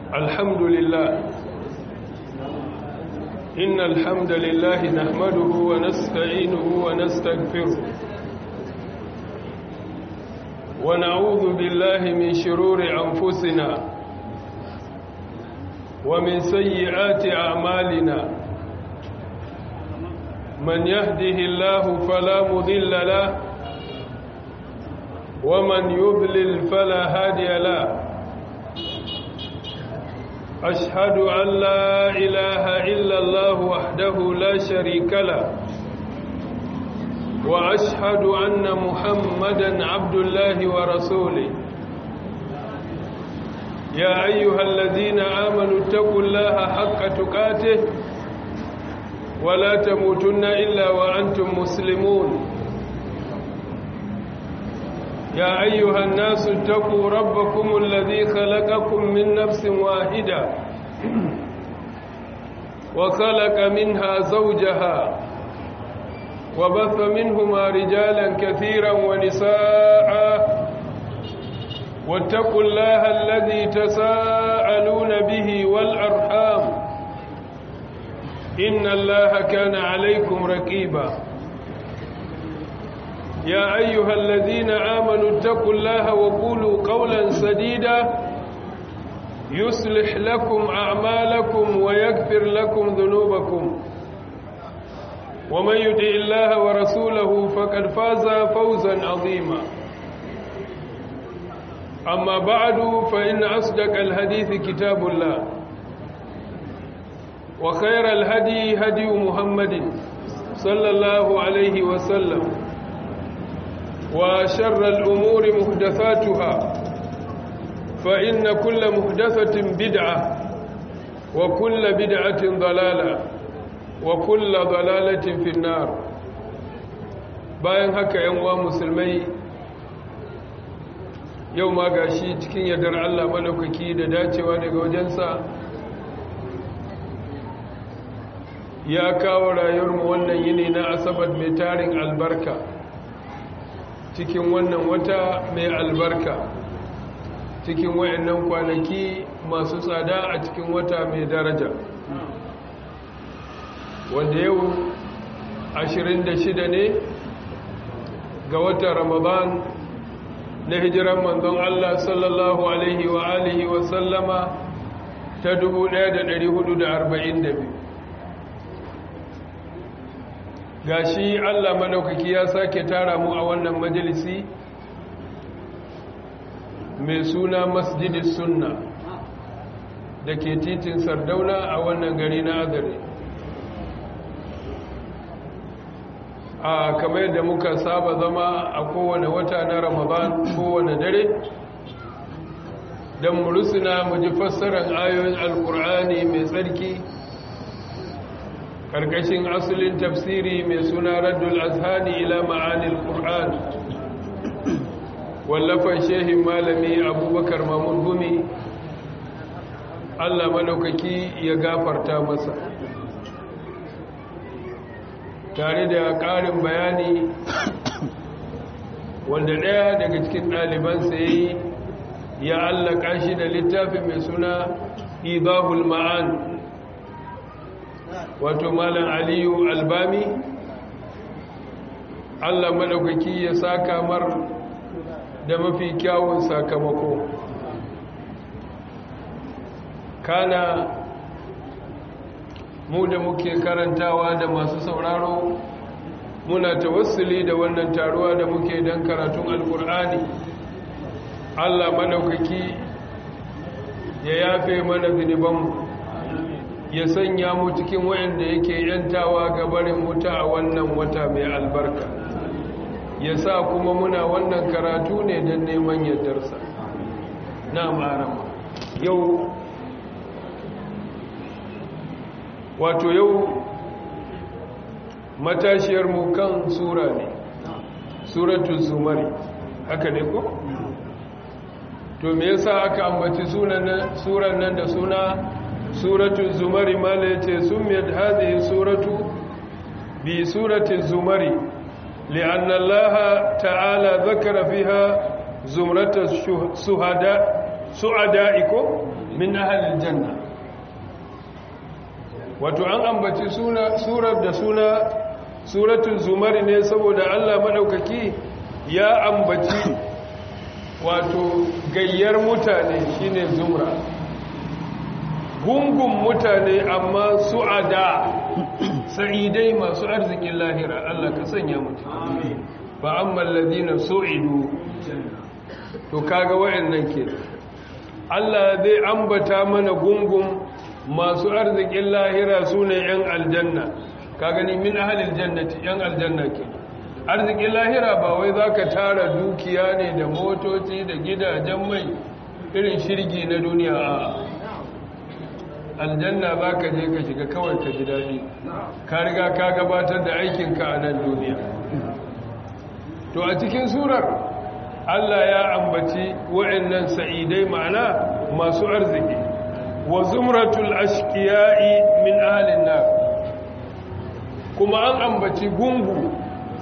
الحمد لله إن الحمد لله نحمده ونستعينه ونستغفره ونعوذ بالله من شرور أنفسنا ومن سيئات أعمالنا من يهده الله فلا مضل له ومن يضلل فلا هادي له أشهد أن لا إله إلا الله وحده لا شريك له وأشهد أن محمدا عبد الله ورسوله يا أيها الذين آمنوا اتقوا الله حق تقاته ولا تموتن إلا وأنتم مسلمون يا أيها الناس اتقوا ربكم الذي خلقكم من نفس واحدة وخلق منها زوجها وبث منهما رجالا كثيرا ونساء واتقوا الله الذي تساءلون به والأرحام إن الله كان عليكم رقيبا يا أيها الذين آمنوا اتقوا الله وقولوا قولا سديدا يصلح لكم أعمالكم ويغفر لكم ذنوبكم ومن يطع الله ورسوله فقد فاز فوزا عظيما أما بعد فإن أصدق الحديث كتاب الله وخير الهدي هدي محمد صلى الله عليه وسلم وشر الأمور محدثاتها فإن كل محدثة بدعة وكل بدعة ضلالة وكل ضلالة في النار bayan haka ‘yan uwa musulmai yau ma gashi cikin yardar Allah malaukaki da dacewa daga wajensa ya kawo rayuwarmu wannan yini na asabar mai tarin albarka cikin wannan wata mai albarka cikin wayannan kwanaki masu tsada a cikin wata mai daraja wanda yau 26 ne ga watan ramadan na hijiran manzon Allah sallallahu alaihi wa alihi wa sallama ta 1442 gashi Allah madaukaki ya sake tara mu a wannan majalisi mai suna masjidis sunna da ke titin sardauna a wannan gari na azare a kamar yadda muka saba zama a kowane wata na ramadan kowane dare don murusuna mu ji fassarar ayoyin alkur'ani mai tsarki karkashin asulin tafsiri mai suna raddul azhani ila ma'anil qur'an wallafan shehin malami abubakar mamun gumi allah madaukaki ya gafarta masa tare da ƙarin bayani wanda ɗaya daga cikin ɗalibansa ya yi ya allaka shi da littafi mai suna idahul ma'an wato malam aliyu albami allah maɗaukaki ya saka mar da mafi kyawun sakamako kana mu da muke karantawa da masu sauraro muna tawassuli da wannan taruwa da muke don karatun alkur'ani allah maɗaukaki ya yafe mana zunubanmu ya sanya mu cikin wayanda yake yantawa ga barin wuta a wannan wata mai albarka ya sa kuma muna wannan karatu ne don neman yardarsa na marama yau wato yau matashiyarmu kan sura ne suratun zumari haka ne ko? to me yasa aka ambaci suran nan da suna suratu zumari mala yace sumiyat hadhihi suratu bi surati zumari li'anna Allah ta'ala dhakara fiha zumrata suhada su'ada'ikum min ahalil janna wato an ambaci surar da suna suratul zumari ne saboda Allah maɗaukaki ya ambaci wato gayyar mutane shine zumra gungun mutane amma su'ada sa'idai masu arzikin lahira Allah ka sanya mutu ba amma alladhina su'idu to kaga wayannan ke Allah zai ambata mana gungun masu arzikin lahira sune yan aljanna ka gani min ahlil jannati yan aljanna ke arzikin lahira ba wai zaka tara dukiya ne da motoci da gidajen mai irin shirgi na duniya a aljanna za ka je ka shiga kawai ka ji daɗi ka riga ka gabatar da aikinka a nan duniya to a cikin surar allah ya ambaci wa'annan sa'idai ma'ana masu arziki wa zumratul ashkiya'i min ahalin nar kuma an ambaci gungu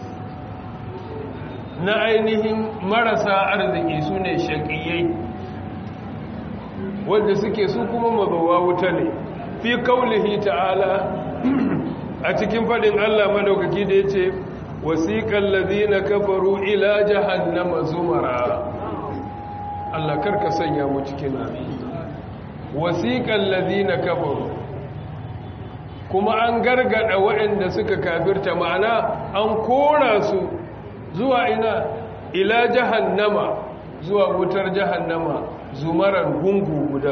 na ainihin marasa arziki su ne shaƙiyai wanda suke su kuma mabawa wuta ne fi kaulihi ta'ala a cikin faɗin Allah madaukaki da ya ce wasiƙan lazina kafaru ila jahannama zumara Allah karka sanya mu cikin wasiƙan lazina kafaru kuma an gargada waɗanda suka kafirta ma'ana an kora su zuwa ina ila jahannama zuwa wutar jahannama zumaran gungu guda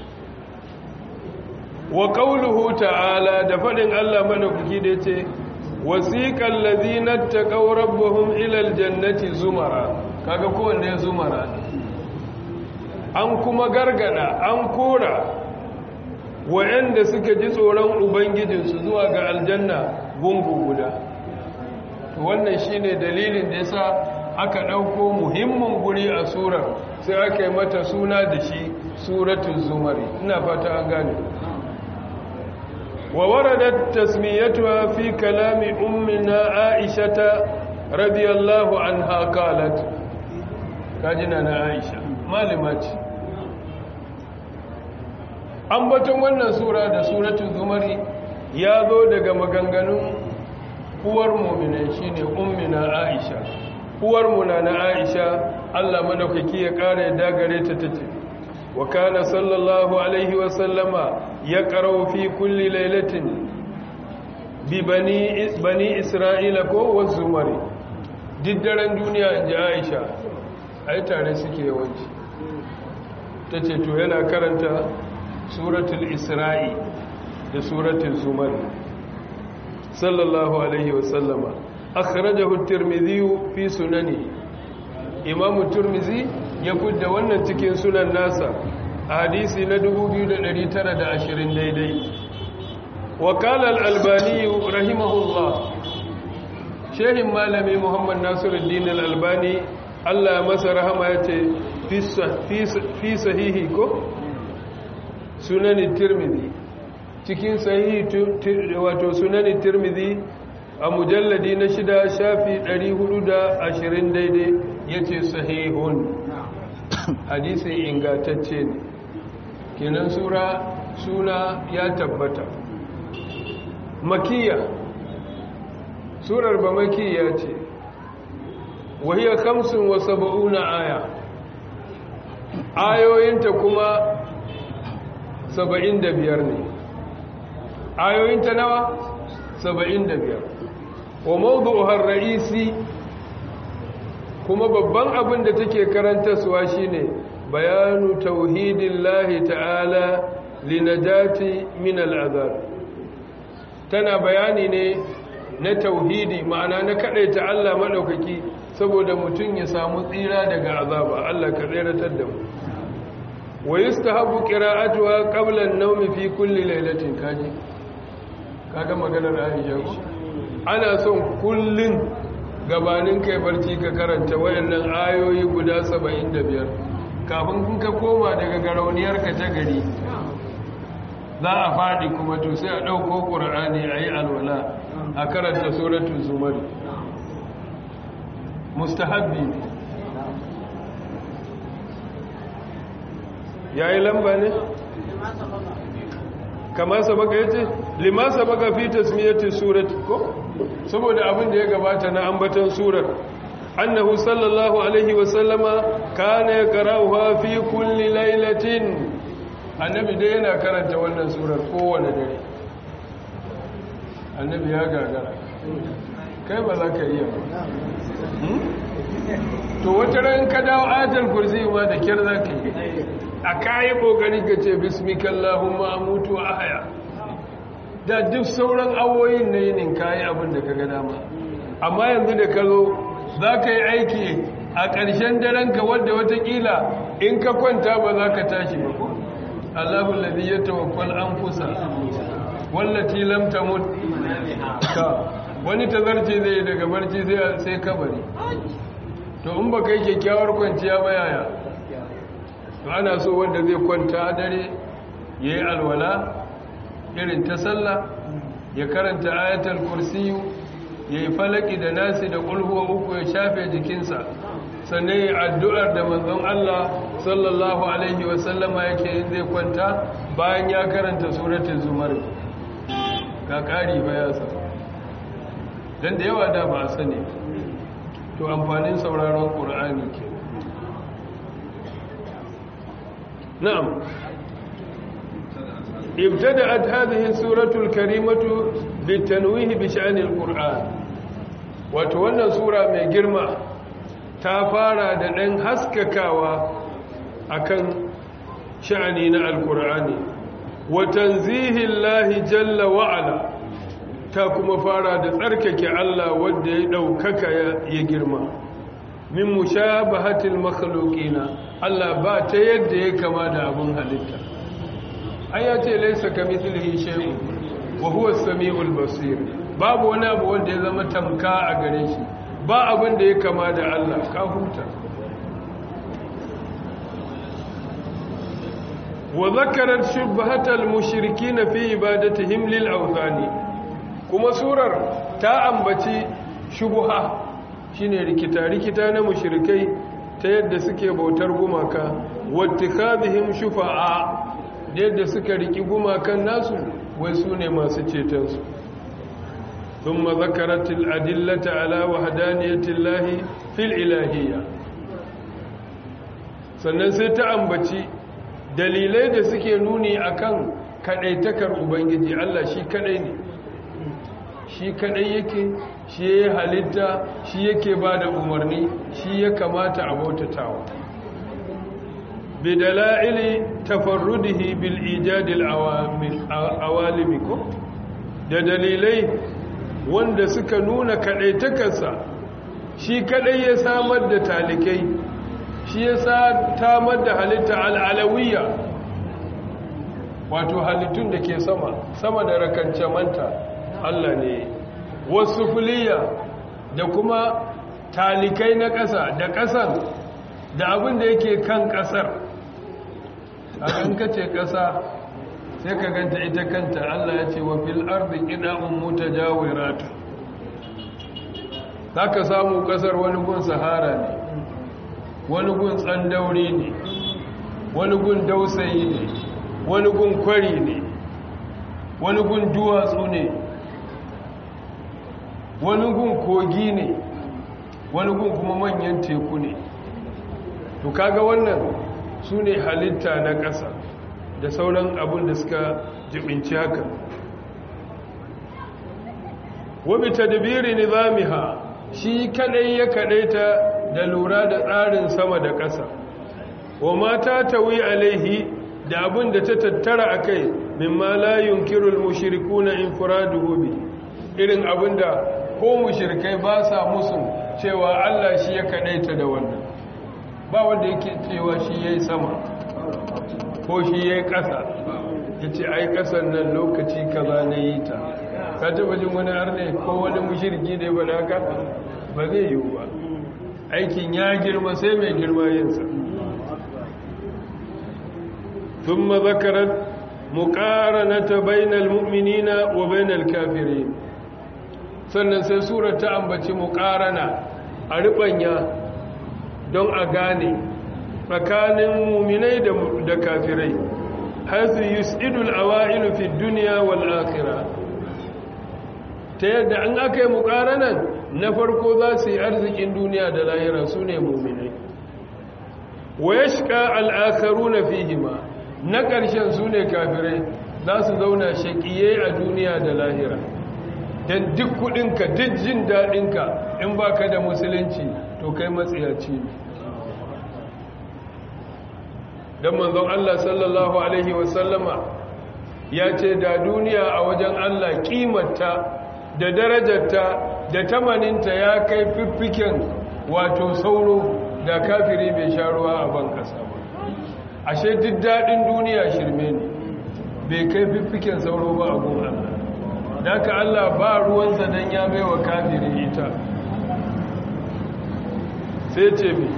wa qawluhu ta'ala da fadin Allah madaukaki da yace wasiqal ladina taqaw rabbuhum ila aljannati zumara kaga kowanne ya zumara an kuma gargada an kora wayanda suka ji tsoron ubangijinsu zuwa ga aljanna gungu guda to wannan shine dalilin da yasa aka ɗauko muhimmin guri a surar sai aka yi mata suna da shi suratun zumari ina fata an gane wa waradat tasmiyatuha fi kalami ummina aishata radiyallahu anha qalat kajina na aisha malima ce ambaton wannan sura da suratun zumari ya zo daga maganganun uwar mu'minai shine ummina aisha uwar muna na aisha Allah madaukaki ya kara yadda gare ta tace wa kana sallallahu alaihi wa sallama ya qara'u fi kulli lailatin bi bani bani isra'ila ko wazumari diddaren duniya inji aisha ai tare suke yawanci tace to yana karanta suratul isra'i da suratul zumari sallallahu alaihi wa sallama akhrajahu at-tirmidhi fi sunani imam at-tirmidhi ya kudda wannan cikin sunan nasa a hadisi na 2920 daidai wa qala al-albani rahimahullah shehin malami muhammad nasiruddin al-albani Allah masa rahama yace fi sahihi ko sunan tirmidhi cikin sahihi wato sunan tirmidhi a mujalladi na shida shafi 420 daidai ya ce sahihun hadisi ingatacce ne kenan sura suna ya tabbata makiya surar ba makiya ce wahiyar kamsin wa saba'una aya ayoyinta kuma saba'in da biyar ne ayoyinta nawa saba'in da biyar wa mawdu'uhar ra'isi kuma babban abin da take karantarwa shine bayanu tauhidillahi ta'ala linajati min al'azab tana bayani ne na tauhidi ma'ana na kadaita Allah madaukaki saboda mutum ya samu tsira daga azaba Allah ka tsiratar da mu wa yustahabu qira'atuha qabla an-nawmi fi kulli laylatin kaji kaga maganar Aisha ko ana son kullun gabanin kai barci ka karanta wayannan ayoyi guda 75 kafin kun ka koma daga garauniyar ka ta gari za a faɗi kuma to sai a ɗauko ƙur'ani a yi alwala a karanta suratun zumar mustahabbi yayi lamba ne kama sabaka yace lima sabaka fi tasmiyati surati ko saboda abin da ya gabata na ambaton surar annahu sallallahu alaihi wa sallama kana yaqra'uha fi kulli lailatin annabi dai yana karanta wannan surar kowane dare annabi ya gagara kai ba za ka iya ba to wata ran ka dawo ayatul kursi ma da kyar za ka yi a kayi kokari ka ce bismikallahumma amutu wa ahya da duk sauran awoyin na yinin kayi abin da ka ga dama amma yanzu da ka zo za ka yi aiki a ƙarshen daren ka wadda watakila in ka kwanta ba za ka tashi ba ko Allahu ladhi yatawaffal anfusa wallati lam tamut ka wani tazarce zai daga barci sai sai kabari to in ba kai kyakkyawar kwanciya ba yaya to ana so wanda zai kwanta dare yayi alwala irin ta sallah ya karanta ayatul kursiyu yayi falaki da nasi da kulhuwa uku ya shafe jikinsa sannan yi addu'ar da manzon Allah sallallahu Alaihi wasallama yake yin zai kwanta bayan ya karanta suratun zumar ga ƙari bayasa don da yawa da ba a sani to amfanin sauraron ƙura'ani ke na'am ibtada'at hadhihi suratul karimatu bitanwihi bi sha'anil qur'an wato wannan sura mai girma ta fara da ɗan haskakawa akan sha'ani na alkur'ani watan zihin jalla wa'ala ta kuma fara da tsarkake Allah wadda ya ɗaukaka ya girma min mushabahatil makhluqina Allah ba ta yadda ya kama da abin halitta ai ya ce laysa kamithlihi shay'un wa huwa as-sami'ul basir babu wani abu wanda ya zama tamka a gare shi ba abin da ya kama da Allah ka huta wa zakarat shubhatal mushrikin fi ibadatihim lil awthani kuma surar ta ambaci shubha shine rikita rikita na mushrikai ta yadda suke bautar gumaka wattikadhihim shufa'a yadda suka riki gumakan nasu wai sune masu ceton su ثم ذكرت الأدلة على وحدانية الله في الإلهية sannan sai ta ambaci dalilai da suke nuni akan kadaitakar ubangiji Allah shi kadai ne shi kadai yake shi ya halitta shi yake ba da umarni shi ya kamata a bautatawa bidala'ili tafarrudihi bil ijadil awalimi ko da dalilai wanda suka nuna kaɗaitakarsa shi kaɗai ya samar da talikai shi ya samar da halitta al'alawiya wato halittun da ke sama sama da rakance manta Allah ne wasu fuliya da kuma talikai na ƙasa da ƙasar da abin da yake kan ƙasar a kace ƙasa sai ka ganta ita kanta Allah ya ce wa fil ardi qida'un mutajawiratu zaka samu kasar wani gun sahara ne wani gun tsandauri ne wani gun dausayi ne wani gun kwari ne wani gun duwatsu ne wani gun kogi ne wani gun kuma manyan teku ne to kaga wannan su ne halitta na ƙasa da sauran abin da suka jibinci haka wabi tadbiri nizamiha shi kadai ya kadaita da lura da tsarin sama da ƙasa wa mata tawi alaihi da abin da ta tattara akai mimma la yunkiru almushrikuna infiraduhu bi irin abin da ko mushrikai ba sa musu cewa Allah shi ya kadaita da wannan ba wanda yake cewa shi yayi sama ko shi ya yi ƙasa ya ce ai ƙasar nan lokaci kaza na yi ta ka taɓa jin wani arne ko wani mushirki da ya bada haka ba zai yiwu ba aikin ya girma sai mai girma yinsa sun mazakarar muƙaranata bainal mu'minina wa bainal kafirin sannan sai surar ta ambaci muƙarana a riɓanya don a gane tsakanin muminai da kafirai hasu yus'idul awailu fi dunya wal akhirah ta yadda an aka yi muƙaranan na farko za su yi arzikin duniya da lahira su ne muminai wa ya shiga al'akaru na fihima na ƙarshen su ne kafirai za su zauna shaƙiye a duniya da lahira don duk kuɗinka duk jin daɗinka in ba ka da musulunci to kai matsiyaci ne don manzon Allah sallallahu Alaihi wasallama ya ce da duniya a wajen Allah ƙimarta da darajarta da tamaninta ya kai fiffiken wato sauro da kafiri bai sha ruwa a ban kasa ba ashe duk daɗin duniya shirme ne bai kai fiffiken sauro ba a gun Allah da ka Allah ba ruwansa don ya bai wa kafiri ita sai ce mi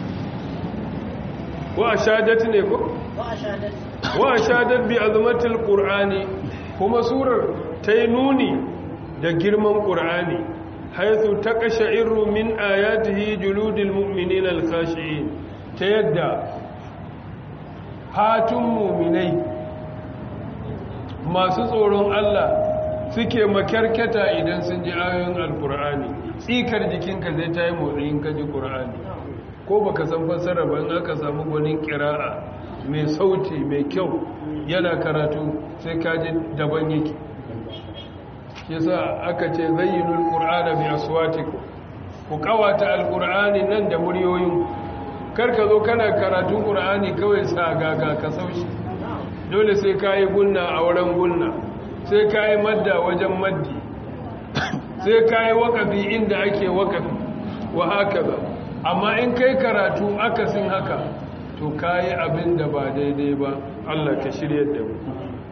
wa a shadat ne ko? wa a shadat bi azumatul ƙur'ani kuma surar ta yi nuni da girman ƙur'ani haithu ta kashe irru min ayatihi juludil mu'minin alkhashi'in ta yadda fatun muminai masu tsoron Allah suke makyarkata idan sun ji ayoyin alkur'ani tsikar jikinka zai ta yi motsi ka ji ƙur'ani ko baka san fassara ba in aka samu gwanin ƙira'a mai sauti mai kyau yana karatu sai ka ji daban yake yasa aka ce zayyinul qur'ana bi aswatikum ku kawata alqur'ani nan da muryoyin karka zo kana karatun qur'ani kawai sa gaga ka saushi dole sai kai gunna a wurin gunna sai kai madda wajen maddi sai kai waqafi inda ake waqafi wa hakaza amma in kai karatu akasin haka to kai abin da ba daidai ba Allah ka shiryar da mu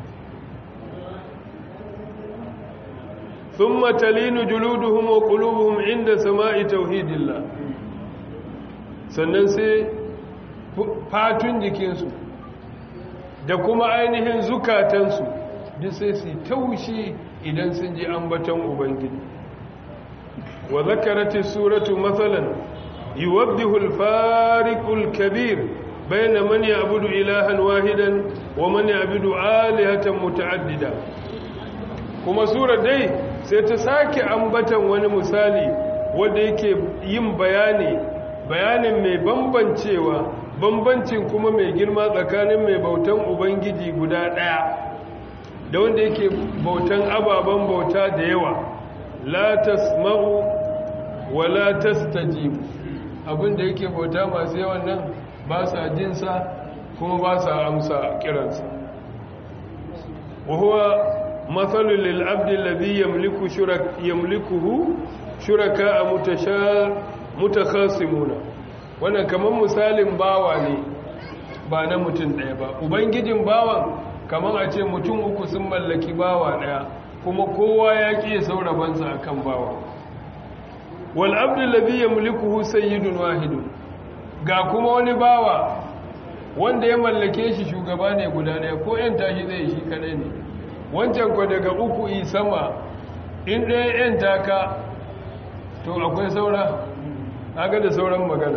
ثم تلين جلودهم وقلوبهم عند سماء توحيد الله sannan sai fatun jikinsu da kuma ainihin zukatansu duk sai su taushi idan sun ji ambaton ubangiji wa zakarati suratu matsalan yuwaddihu al-fariqul kabir bayna man ya'budu ilahan wahidan wa man ya'budu alihatan muta'addida kuma sura dai sai ta sake ambatan wani misali wanda yake yin bayani bayanin mai bambancewa bambancin kuma mai girma tsakanin mai bautan ubangiji guda ɗaya da wanda yake bautan ababen bauta da yawa la tasma'u wa la tastajibu abinda yake bauta masu yawan nan ba sa jinsa kuma ba sa amsa kiransa wa huwa مثل للعبد الذي يملك شرك يملكه شركاء متشا متخاصمون wannan kaman misalin bawa ne ba na mutum ɗaya ba ubangijin bawan kaman a ce mutum uku sun mallaki bawa ɗaya kuma kowa ya ƙi saurabansa akan bawa wal abdu alladhi yamlikuhu sayyidun wahidun ga kuma wani bawa wanda ya mallake shi shugaba ne guda ɗaya ko yan tashi zai shi kadai ne wancan kwa daga uku yi sama in ɗaya yan taka to akwai saura aga da sauran magana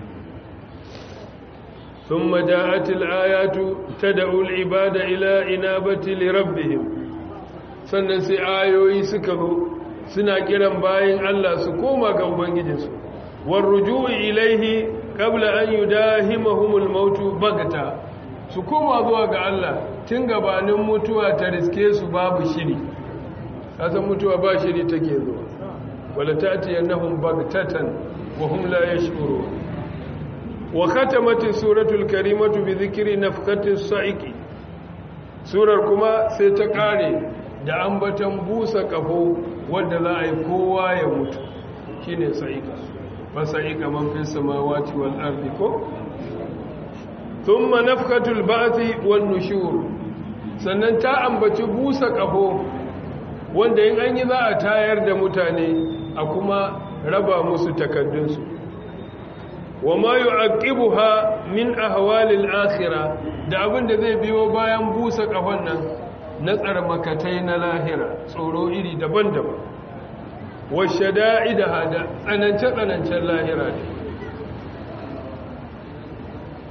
ثم جاءت الآيات تدعو العباد إلى إنابة لربهم sannan sai ayoyi suka zo suna kiran bayan Allah su koma ga ubangijinsu war ruju'i ilaihi qabla an yudahimahumul mautu bagata su koma zuwa ga Allah tun gabanin mutuwa ta riske su babu shiri kasan mutuwa ba shiri take zuwa wala tati annahum bagtatan wa hum la yashkurun wa khatamat suratul karimatu bi dhikri nafqati sa'iqi surar kuma sai ta kare da ambatan busa kafo wanda za a yi kowa ya mutu shine sa'iqa fa sa'iqa man fis samawati wal ardi ko thumma nafqatul ba'thi wan nushur sannan ta ambaci busa kafo wanda in an yi za a tayar da mutane a kuma raba musu takaddunsu wa ma yu'aqibuha min ahwalil akhirah da abin da zai biyo bayan busa kafan nan na tsarmakatai na lahira tsoro iri daban-daban wa shada'idaha da tsanance tsanancen lahira ne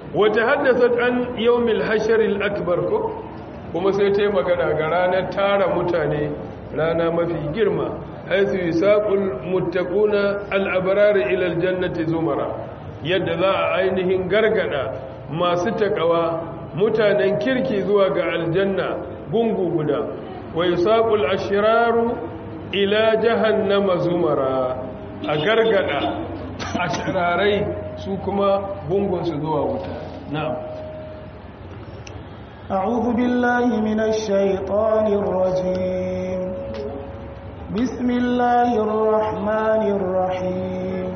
wata haddasa an yawmil hasharil akbar ko kuma sai ta yi magana ga ranar tara mutane rana mafi girma haisu yusaqul muttaquna al-abrar ila al-jannati zumara yadda za a ainihin gargada masu takawa mutanen kirki zuwa ga aljanna gungu guda wa yusaqul ashraru ila jahannama zumara a gargada ashrarai su kuma gungun su zuwa wuta na'am أعوذ بالله من الشيطان الرجيم بسم الله الرحمن الرحيم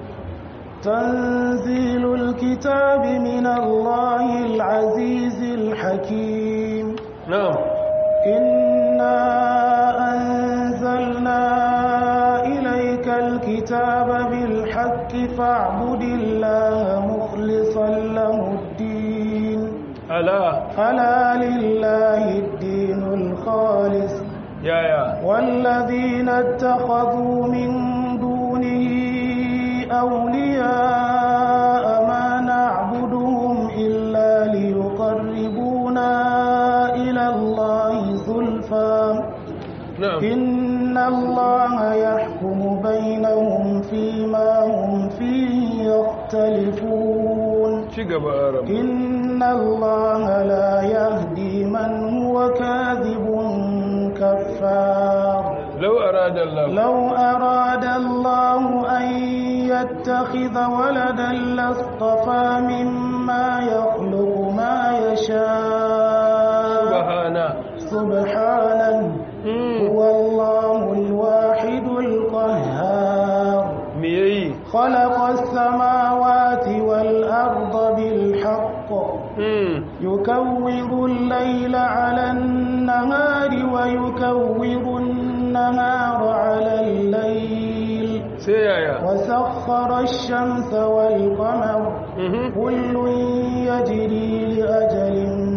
تنزيل الكتاب من الله العزيز الحكيم نعم إنا أنزلنا إليك الكتاب بالحق فاعبد الله مخلصا له الدين ألا ألا لله الدين الخالص يا يا والذين اتخذوا من دونه أولياء ما نعبدهم إلا ليقربونا إلى الله زلفى نعم إن الله يحكم بينهم فيما هم فيه يختلفون شقب آرم إن الله لا يهدي من هو كاذب كفار لو أراد الله لو أراد الله أن يتخذ ولدا لاصطفى مما يخلق ما يشاء سبحانه سبحانه مم. هو الله الواحد القهار ميي خلق السماوات والأرض بالحق مم. يكور الليل على النهار ويكور النهار على الليل سيايا وسخر الشمس والقمر مهم. كل يجري لأجل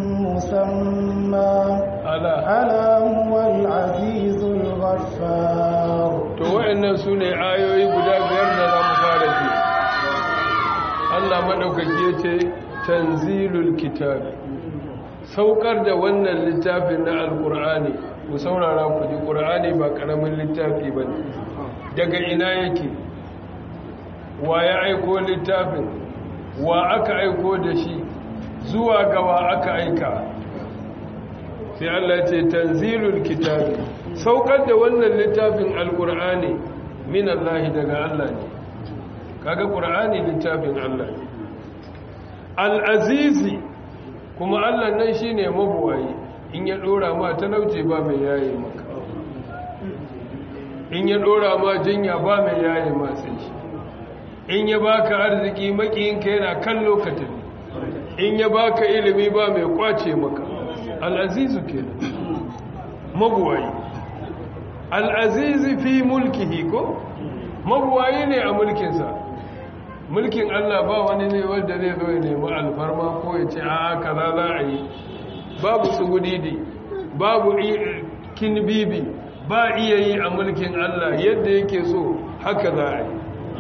مسمى ألا ألا هو العزيز الغفار to wa'annan su ne ayoyi guda biyar da za mu fara ji Allah maɗaukaki ya ce tanzilul kitab saukar da wannan littafin na alƙur'ani ku saurara ku ji ƙur'ani ba ƙaramin littafi ba ne daga ina yake wa ya aiko littafin wa aka aiko da shi zuwa gawa aka aika sai Allah ya ce tanzilul kitabi saukar da wannan littafin alkur'ani min Allah daga Allah ne kaga qur'ani littafin Allah ne al-azizi kuma Allah nan shine mabuwayi in ya dora ma talauci ba mai yaye maka in ya dora ma jinya ba mai yaye ma sai shi in ya baka arziki makiyinka yana kallo ka tafi in ya baka ilimi ba mai kwace maka al'azizu ke mabuwayi al'azizi fi mulkihi ko mabuwayi ne a mulkinsa mulkin Allah ba wani ne wanda zai zo ya nemi alfarma ko ya ce a kaza za a yi babu tsugudidi babu i- kinbibi ba iya yi a mulkin Allah yadda yake so haka za a yi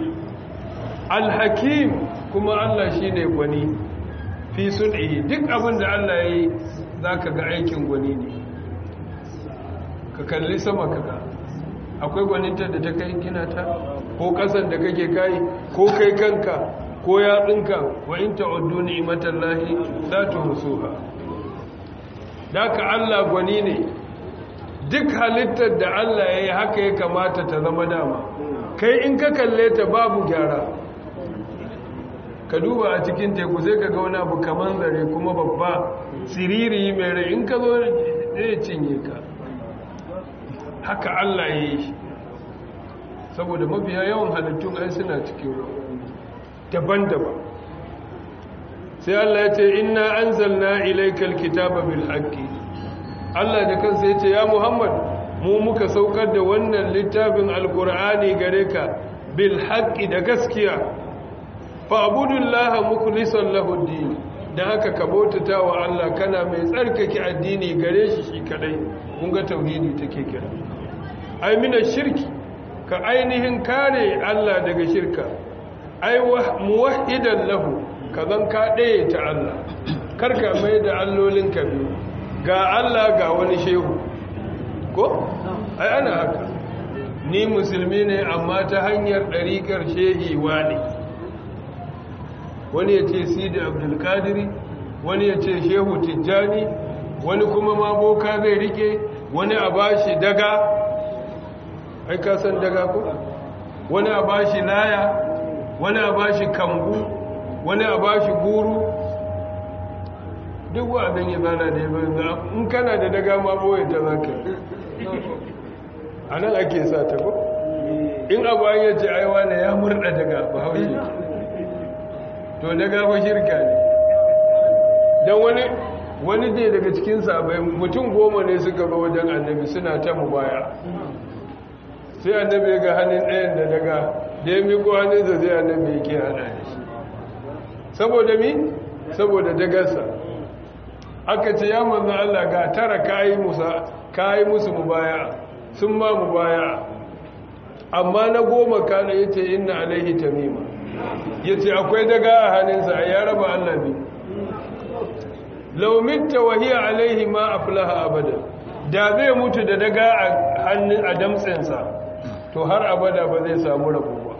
alhakim kuma Allah shi ne gwani fi sun'i duk abin da Allah ya yi za ka ga aikin gwani ne ka kalli sama ka ga akwai gwaninta da ta kai gina ta ko kasan da kake kai ko kai kanka ko yatsunka wa in ta'uddu ni'matallahi la tuhsuha daka Allah gwani ne duk halittar da Allah ya yi haka ya kamata ta zama dama kai in ka kalle ta babu gyara ka duba a cikin teku sai ka ga wani abu kaman zare kuma babba siriri mai rai in ka zo zai cinye ka haka Allah ya yi shi saboda mafiya yawan halittun ai suna cikin ruwa daban-daban sai Allah ya ce inna anzalna ilaykal kitaba bil haqqi Allah da kansa ya ce ya Muhammad mu muka saukar da wannan littafin alkur'ani gare ka bil haqqi da gaskiya fa'budullaha mukhlishan lahu din dan haka ka bautata wa Allah kana mai tsarkake addini gare shi shi kadai kun ga tauhidi take kira ai mina shirki ka ainihin kare Allah daga shirka ai muwahhidan lahu ka zan ka ɗaya ta Allah karka mai da allolin ka biyu ga Allah ga wani shehu ko ai ana haka ni musulmi ne amma ta hanyar ɗariƙar shehiwa ne wani ya ce sidi abdulkadiri wani ya ce shehu tijjani wani kuma ma boka zai rike wani a bashi daga ai ka san daga ko wani a bashi laya wani a bashi kambu wani a bashi guru duk wa'azin ya zana da ya banza in kana da daga ma boye ta zaka a nan ake sa ta ko in abu an yace aiwa ne ya murda daga ba haushe to daga ba shirka ne don wani wani ne daga cikin sabai mutum goma ne suka ba wajen annabi suna ta mubaya sai annabi ga hannun ɗayan da daga da ya miko hannunsa zai annabi yake hada da shi saboda mi saboda dagarsa aka ce ya manzan Allah ga tara kayi musa kayi musu mubaya sun ma mubaya amma na goma kana yace inna alaihi tamima yace akwai daga a hannunsa ya raba Allah bi law mitta wa hiya alaihi ma aflaha abada da zai mutu da daga a hannun a damtsensa to har abada ba zai samu rabo ba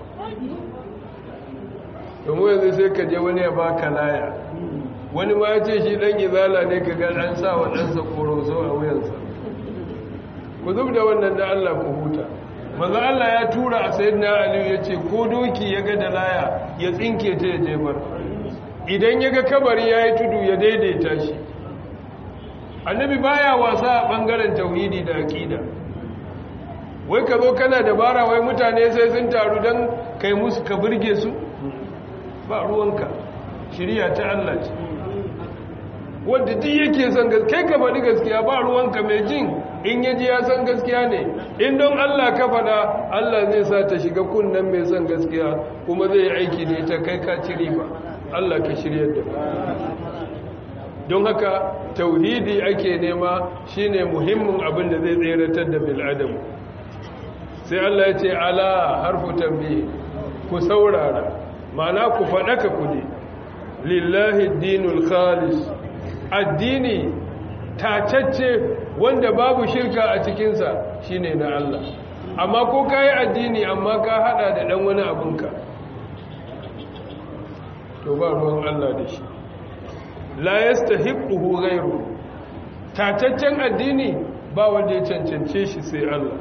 domin yanzu sai ka je wani ya baka laya wani ma ya ce shi dan izala ne ka ga an sa wa ɗansa koroso a wuyansa ku zub da wannan da Allah ku huta manzo Allah ya tura a sayyidina Ali ya ce ko doki ya ga da laya ya tsinke ta ya jefar idan ya ga kabari ya yi tudu ya daidaita shi annabi baya wasa a ɓangaren tauhidi da aƙida wai ka zo kana dabara wai mutane sai sun taru don kai musu ka burge su ba ruwanka shirya ta Allah ce wadda duk yake son gaskiya ka faɗi gaskiya ba ruwanka mai jin in ya ji ya san gaskiya ne in don Allah ka faɗa Allah zai sa ta shiga kunnen mai son gaskiya kuma zai yi aiki ne ta kai ka ci riba Allah ka shirya da don haka tauhidi ake nema shine muhimmin abin da zai tseratar da bil'adamu sai Allah ya ce ala harfu tambaye ku saurara ma'ana ku faɗaka ku ne lillahi dinul khalis addini tacacce wanda babu shirka a cikinsa shine na Allah amma ko ka yi addini amma ka hada da ɗan wani abinka to ba ruwan Allah da shi la yastahiquhu ghayru tataccen addini ba wanda ya cancance shi sai Allah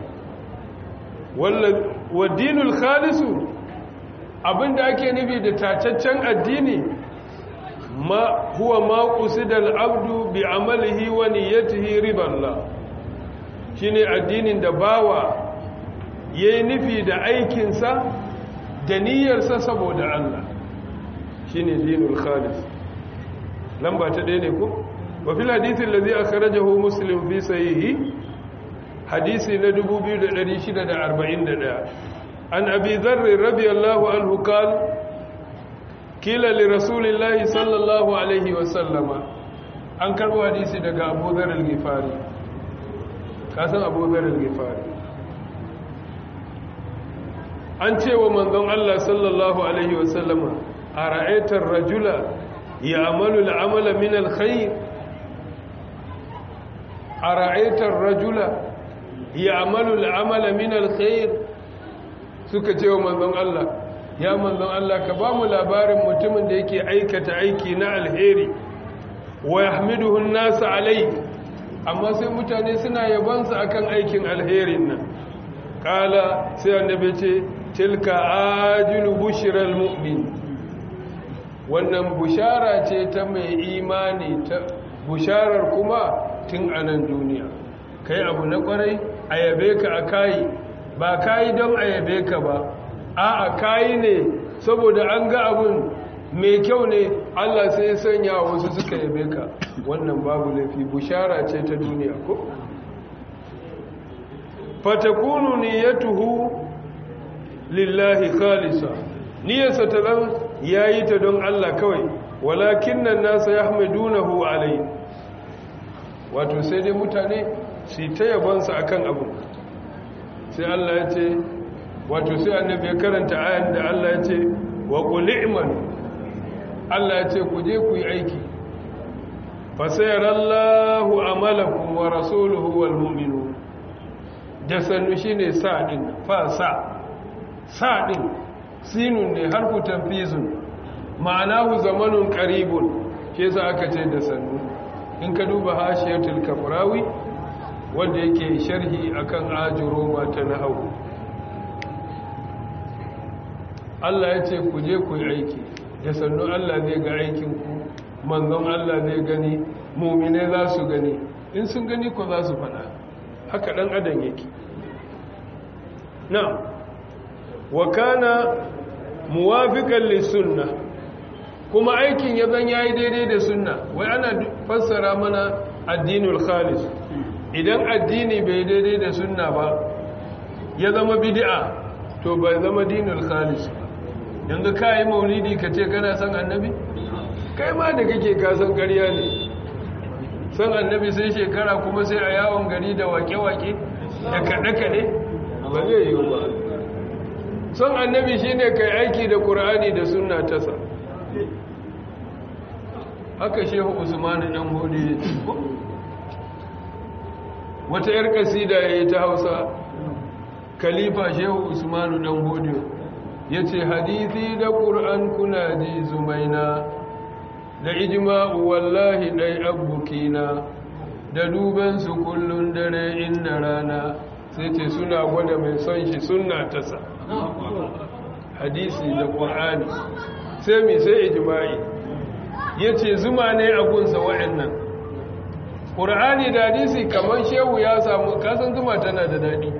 wa dinul khalisu abinda ake nufi da tataccen addini ma huwa ma qusida al-abdu bi amalihi wa niyyatihi riballah shine addinin da bawa yayi nufi da aikinsa da niyyarsa saboda Allah shine dinul khalis lamba ta ɗaya ne ko wa fil hadisi allazi akhrajahu muslim fi sahihi hadisi na 2641 an abi dharr radiyallahu anhu qala kila li rasulillahi sallallahu alaihi wa sallama an karbo hadisi daga abu dharr al-ghifari ka san abu dharr al-ghifari an ce wa manzon Allah sallallahu alaihi wa sallama a ra'aitar rajula يعمل العمل من الخير أرأيت الرجل يعمل العمل من الخير suka ce wa manzon Allah ya manzon Allah ka ba mu labarin mutumin da yake aikata aiki na alheri wa yahmiduhu an-nas alai amma sai mutane suna yabansa akan aikin alherin nan kala sai annabi ce tilka ajilu bushral mu'min wannan bushara ce ta mai imani ta busharar kuma tun a nan duniya kai abu na kwarai a yabe ka a kayi ba kayi don a yabe ka ba a a kayi ne saboda an ga abun mai kyau ne allah sai ya sanya wasu suka yabe ka wannan babu laifi bushara ce ta duniya ko fatakunu niyyatuhu lillahi khalisa niyyarsa ta zan ya yi ta don Allah kawai walakin nan nasa ya hamidunahu alai wato sai dai mutane su ta yabansa a kan abu sai Allah ya ce wato sai annabi ya karanta ayan da Allah ya ce wa ƙuli imanu Allah ya ce ku je ku yi aiki fasayarallahu amalakum wa rasuluhu wal mu'minun da sannu shine sa din fa sa sa din sinun ne harfu tanfizun ma'anahu zamanun qaribun ke sa aka ce da sannu in ka duba hashiyatul kafrawi wanda yake sharhi akan ajuroma ta nahwu Allah ya ce ku je ku yi aiki da sannu Allah zai ga aikin ku manzon Allah zai gani mumine za su gani in sun gani ko za su faɗa haka ɗan adam yake na wa kana muwafiqan lisunna kuma aikin ya zan yayi daidai da sunna wai ana fassara mana addinul khalis idan addini bai daidai da sunna ba ya zama bid'a to bai zama dinul khalis yanzu kai maulidi ka ce kana san annabi kai ma da kake kasan ƙarya ne san annabi sai shekara kuma sai a yawon gari da wake-wake da kaɗe-kaɗe ba zai yi ba san annabi shi ne kai aiki da ƙura'ani da suna tasa haka shehu usmanu ɗan hudu ya ci wata 'yar ƙasida ya yi ta hausa khalifa shehu usmanu ɗan hudu ya ce hadithi da ƙura'an kuna ji zumaina da ijma'u wallahi dai abukina da dubansu kullun dare inda rana sai ce suna gwada mai son shi sunna tasa hadisi da ƙur'ani sai mai sai ijma'i ya ce zuma ne a gunsa wa'annan ƙur'ani da hadisi kamar shehu ya samu kasan zuma tana da daɗi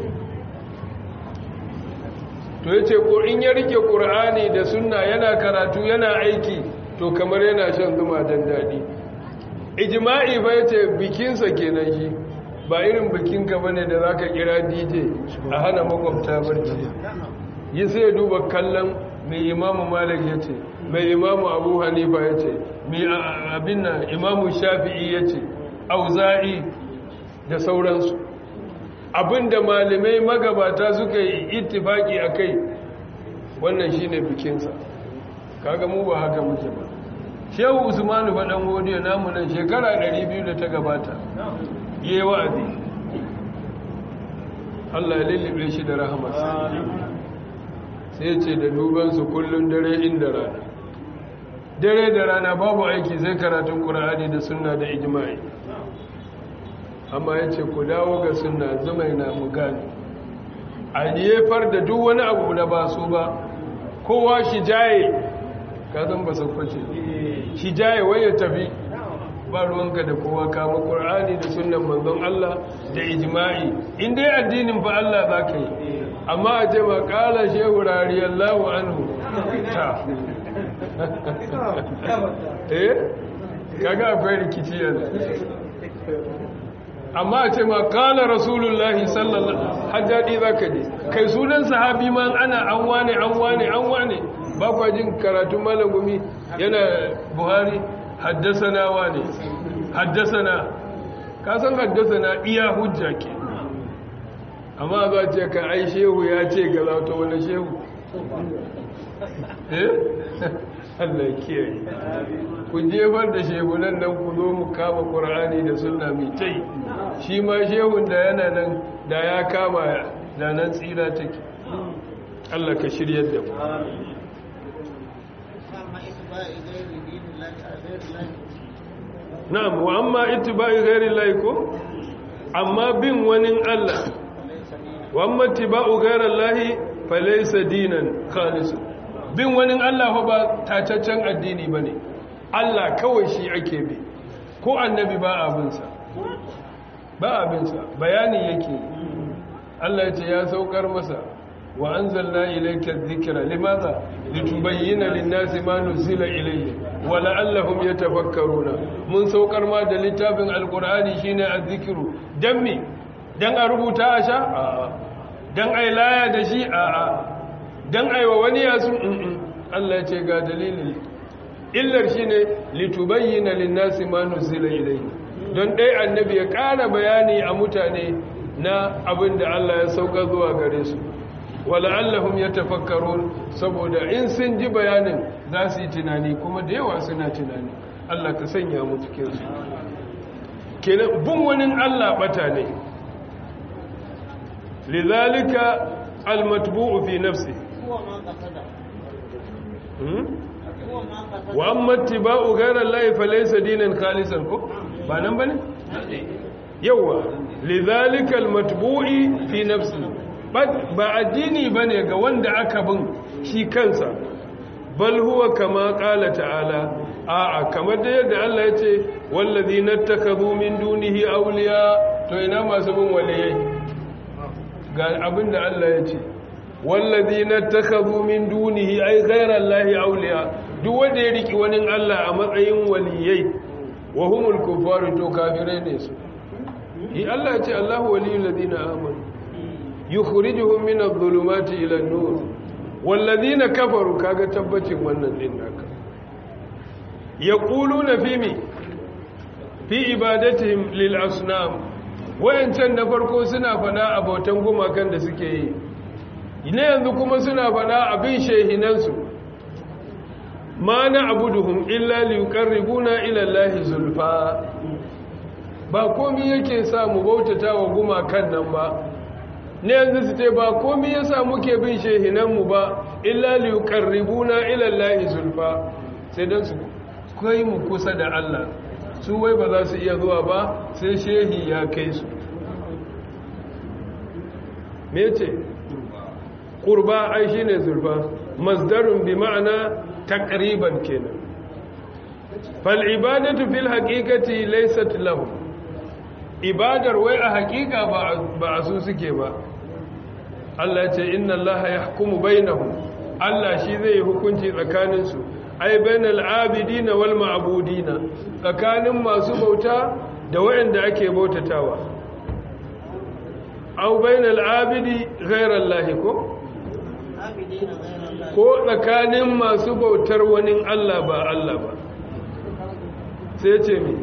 to ya ce in ya rike ƙur'ani da sunna yana karatu yana aiki to kamar yana shan zuma don daɗi ijima'i ba ya ce bikinsa kenan shi ba irin bikinka ba ne da za ka kira dj a hana makwabta barci yi sai duba kallon mai imamu malik ya ce mai imamu abu hanifa ya ce mai abin na imamu shafi'i ya ce auza'i da sauransu abinda malamai magabata suka yi ittifaki a kai wannan shine bikinsa kaga mu ba haka muke ba shehu usmanu faɗan godiya namu nan shekara 200 da ta gabata yi wa'azi Allah ya lullube shi da rahamarsa sai ce da dubansu kullum dare inda rana dare da rana babu aiki sai karatun ƙura'ani da sunna da ijma'i amma ya ce ku dawo ga sunna zumai na mu gani a jefar da duk wani abu da ba su ba kowa shi jaye kazan ba sakwace shi jaye waye tafi ba ruwanka da kowa kama ƙur'ani da sunan manzon Allah da ijma'i in dai addinin fa Allah za ka yi amma a ce ma ƙala shehu rariyallahu anhu ta eh kaga akwai rikici yanzu amma a ce ma ƙala rasulullahi sallallahu hajjadi za ka je kai sunan sahabi ma ana an wane an wane an wane ba kwa jin karatun malagumi yana buhari haddasana wane haddasana ka san haddasana iya hujja ke amma za ce ka ai shehu ya ce ga zauta wani shehu eh Allah kiyaye ku jefar da shehunan nan ku zo mu kama ƙur'ani da sunna mai tai shi ma shehun da yana nan da ya kama da nan tsira take Allah ka shiryar da mu na'am wa amma ittiba'i ghairi llahi ko amma bin wani Allah wa amma ittiba'u ghairi llahi falaysa dinan khalis bin wani Allah ba tacaccen addini bane Allah kawai shi ake bi ko annabi ba abinsa ba abinsa bayani yake Allah ya ce ya saukar masa wa anzalna ilayka dhikra limadha litubayyana lin-nasi ma nuzila ilayhi wa la'allahum yatafakkaruna mun saukar ma da littafin alqur'ani shine az-zikru dan me dan a rubuta a sha a'a dan ai laya da shi a'a dan ai wa wani yasu Allah ya ce ga dalilin illar shine litubayyana lin-nasi ma nuzila ilayhi don dai annabi ya ƙara bayani a mutane na abin da Allah ya sauka zuwa gare su wala'allahum yatafakkarun saboda in sun ji bayanin za su yi tunani kuma da yawa suna tunani Allah ka sanya mu cikin su kenan bin wani Allah bata ne lidhalika almatbu'u fi nafsi wa amma ittiba'u ghayra allahi falaysa dinan khalisan ko ba nan bane yawa lidhalika almatbu'i fi nafsi ba addini bane ga wanda aka bin shi kansa bal huwa kama qala ta'ala a'a kamar da yadda Allah ya ce wallazina takazu min dunihi awliya to ina masu bin waliyai ga abinda Allah ya ce wallazina takazu min dunihi ay ghayra allahi awliya duk wanda ya riki wani Allah a matsayin waliyai wa humul kufaru to kafirai ne su yi Allah ya ce Allahu waliyul ladina amanu yukhrijuhum min adh-dhulumati ila an-nur wallazina kafaru kaga tabbacin wannan din naka yaquluna fi mi fi ibadatihim lil asnam wayancan na farko suna fada abotan gumakan da suke yi ne yanzu kuma suna fada abin shehinansu ma na abuduhum illa liyuqarribuna ila allahi zulfa ba komai yake sa mu bautata wa gumakan nan ba ne yanzu su ce ba komai yasa muke bin shehinanmu ba illa liyuqarribuna ila allahi zulfa sai dan su kai mu kusa da Allah su wai ba za su iya zuwa ba sai shehi ya kai su me ce qurba ai shine zulfa masdarun bi ma'ana taqriban kenan fal ibadatu fil haqiqati laysat lahu ibadar wai a haƙiƙa ba a su suke ba Allah ce inna Allah yahkumu bainahum Allah shi zai yi hukunci tsakaninsu ai bainal abidina wal ma'budina tsakanin masu bauta da waɗanda ake bautatawa au bainal abidi ghayra Allah ko ko tsakanin masu bautar wani Allah ba Allah ba sai ce mi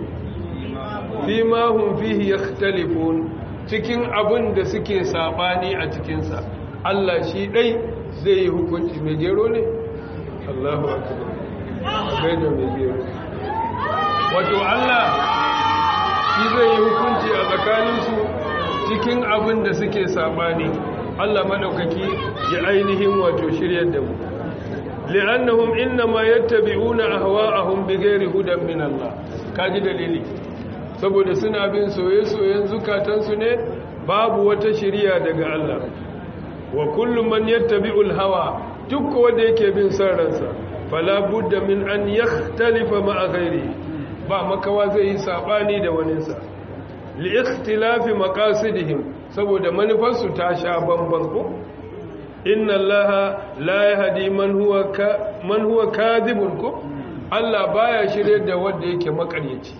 fi ma hum fihi yakhtalifun cikin abin da suke sabani a cikinsa Allah shi dai zai yi hukunci mai gero ne Allahu akbar gaida mai gero wato Allah shi zai yi hukunci a tsakaninsu cikin abin da suke sabani Allah madaukaki ya ainihin wato shiryar da mu li'annahum innama yattabi'una ahwa'ahum bighairi hudan min Allah kaji dalili saboda suna bin soye-soyen zukatansu ne babu wata shiriya daga Allah wa kullum man yattabi'ul hawa duk wanda yake bin son ransa fala budda min an yakhtalifa ma'a ghairi ba makawa zai yi sabani da waninsa li ikhtilafi maqasidihim saboda manufarsu ta sha bamban ko inna allaha la yahdi man huwa ka man huwa kadhibun ko Allah baya shirye da wanda yake makaryaci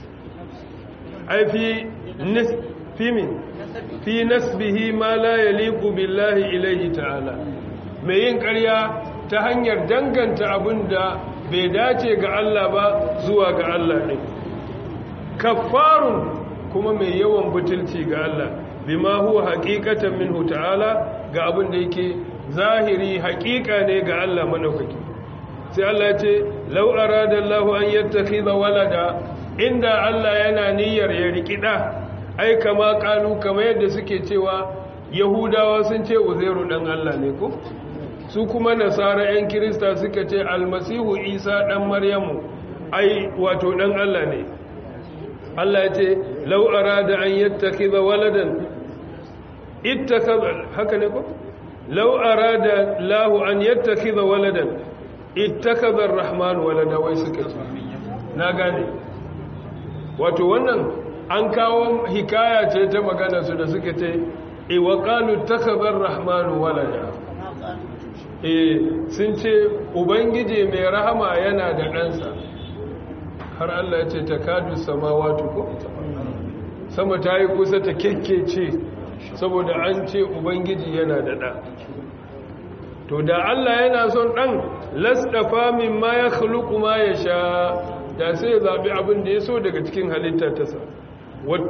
ai fi nis fi min fi nasbihi ma la yaliqu billahi ilayhi ta'ala mai yin ƙarya ta hanyar danganta abinda bai dace ga Allah ba zuwa ga Allah ne kaffarun kuma mai yawan butulci ga Allah bima huwa haqiqatan minhu ta'ala ga abin da yake zahiri haqiqa ne ga Allah madaukaki sai Allah ya ce law arada Allahu an yattakhidha walada inda Allah yana niyyar ya rikida ai kama kalu kama yadda suke cewa yahudawa sun ce uzairu dan Allah ne ko su kuma nasara yan kirista suka ce almasihu isa dan maryamu ai wato dan Allah ne Allah ya ce law arada an yattakhidha waladan ittakhadha haka ne ko law arada lahu an yattakhidha waladan ittakhadha ar-rahman walada wai suka ce na gane wato wannan an kawo hikaya ce ta magana su da suka ce e wa qalu takhadha ar-rahman walada eh sun ce ubangiji mai rahama yana da ɗansa har Allah ya ce takadu samawati ko sama ta yi kusa ta kekkece saboda an ce ubangiji yana da ɗa to da Allah yana son ɗan lasdafa min ma ya khluqu ma ya sha da sai ya zabi abin da ya so daga cikin halitta ta sa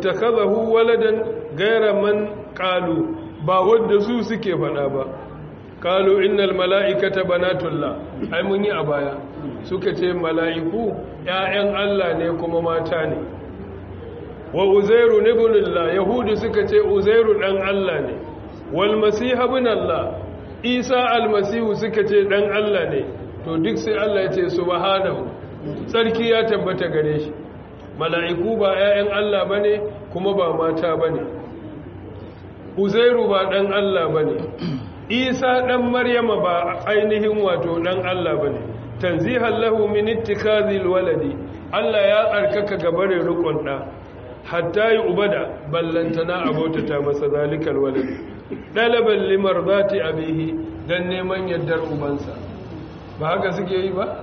wattakhadahu waladan ghayra man qalu ba wanda su suke faɗa ba qalu innal mala'ikata banatullah ai mun yi a baya suka ce mala'iku ƴaƴan Allah ne kuma mata ne wa uzairu ibnullah yahudu suka ce uzairu dan Allah ne wal masih ibn Allah isa almasihu suka ce dan Allah ne to duk sai Allah ya ce subhanahu sarki ya tabbata gare shi mala'iku ba 'ya'yan Allah bane kuma ba mata bane uzairu ba dan Allah bane isa dan maryama ba ainihin wato dan Allah bane tanzihan lahu min ittikazil waladi Allah ya tsarkaka gabarin rukun da hatta yi ubada ballantana abotata masa zalikal waladi dalaban limardati abihi dan neman yaddar ubansa ba haka suke yi ba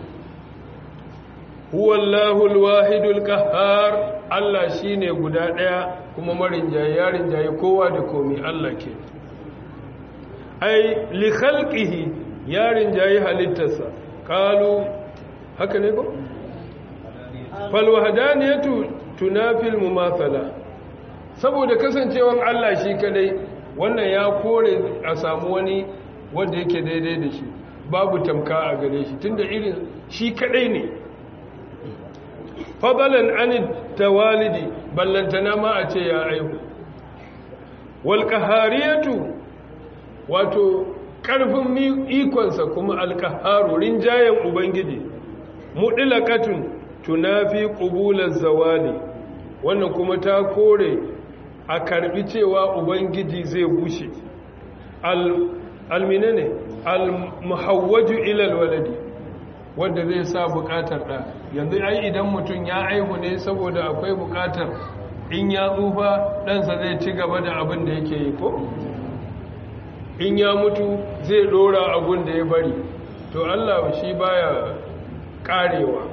huwallahu alwahidul qahhar Allah shine guda daya kuma marin jayarin jayi kowa da komai Allah ke ai li khalqihi yarin jayi halittarsa qalu haka ne ko fal wahdaniyatu tunafil mumathala saboda kasancewan Allah shi kadai wannan ya kore a samu wani wanda yake daidai da shi babu tamka a gare shi tunda irin shi kadai ne fadalan an tawalidi ballantana ma a ce ya aihu wal qahariyatu wato karfin ikonsa kuma alqaharu rinjayen ubangiji mudlaqatun tunafi qubulaz zawali wannan kuma ta kore a karbi cewa ubangiji zai bushe alminane almuhawwaju ilal waladi wanda zai sa bukatar da yanzu ai idan mutum ya aihu ne saboda akwai bukatar in ya tsufa ɗansa zai ci gaba da abin da yake yi ko in ya mutu zai dora abun da ya bari to Allah shi baya karewa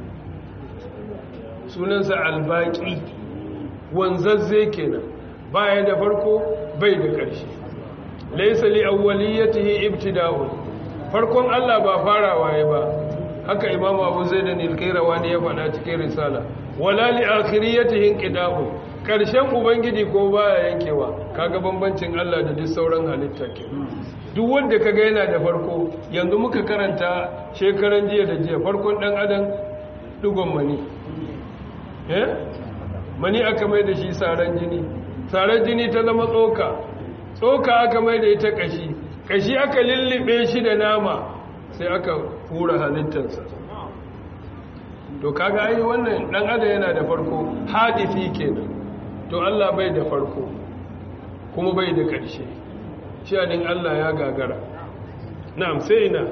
sunansa albaki wanzazze kenan baya da farko bai da ƙarshe laysa li awwaliyatihi ibtida'un farkon Allah ba farawa ya ba haka imam Abu Zaid al-Qayrawani ya faɗa cikin risala wala li akhiriyatihi inqida'un ƙarshen ubangiji ko baya yankewa kaga bambancin Allah da duk sauran halitta ke duk wanda kaga yana da farko yanzu muka karanta shekaran jiya da jiya farkon dan adam dugon mani eh mani aka mai da shi saran jini saran jini ta zama tsoka tsoka aka mai da ita kashi kashi aka lullube shi da nama sai aka hura halittarsa to kaga ai wannan dan adam yana da farko hadisi kenan to Allah bai da farko kuma bai da ƙarshe shanin Allah ya gagara na'am sai ina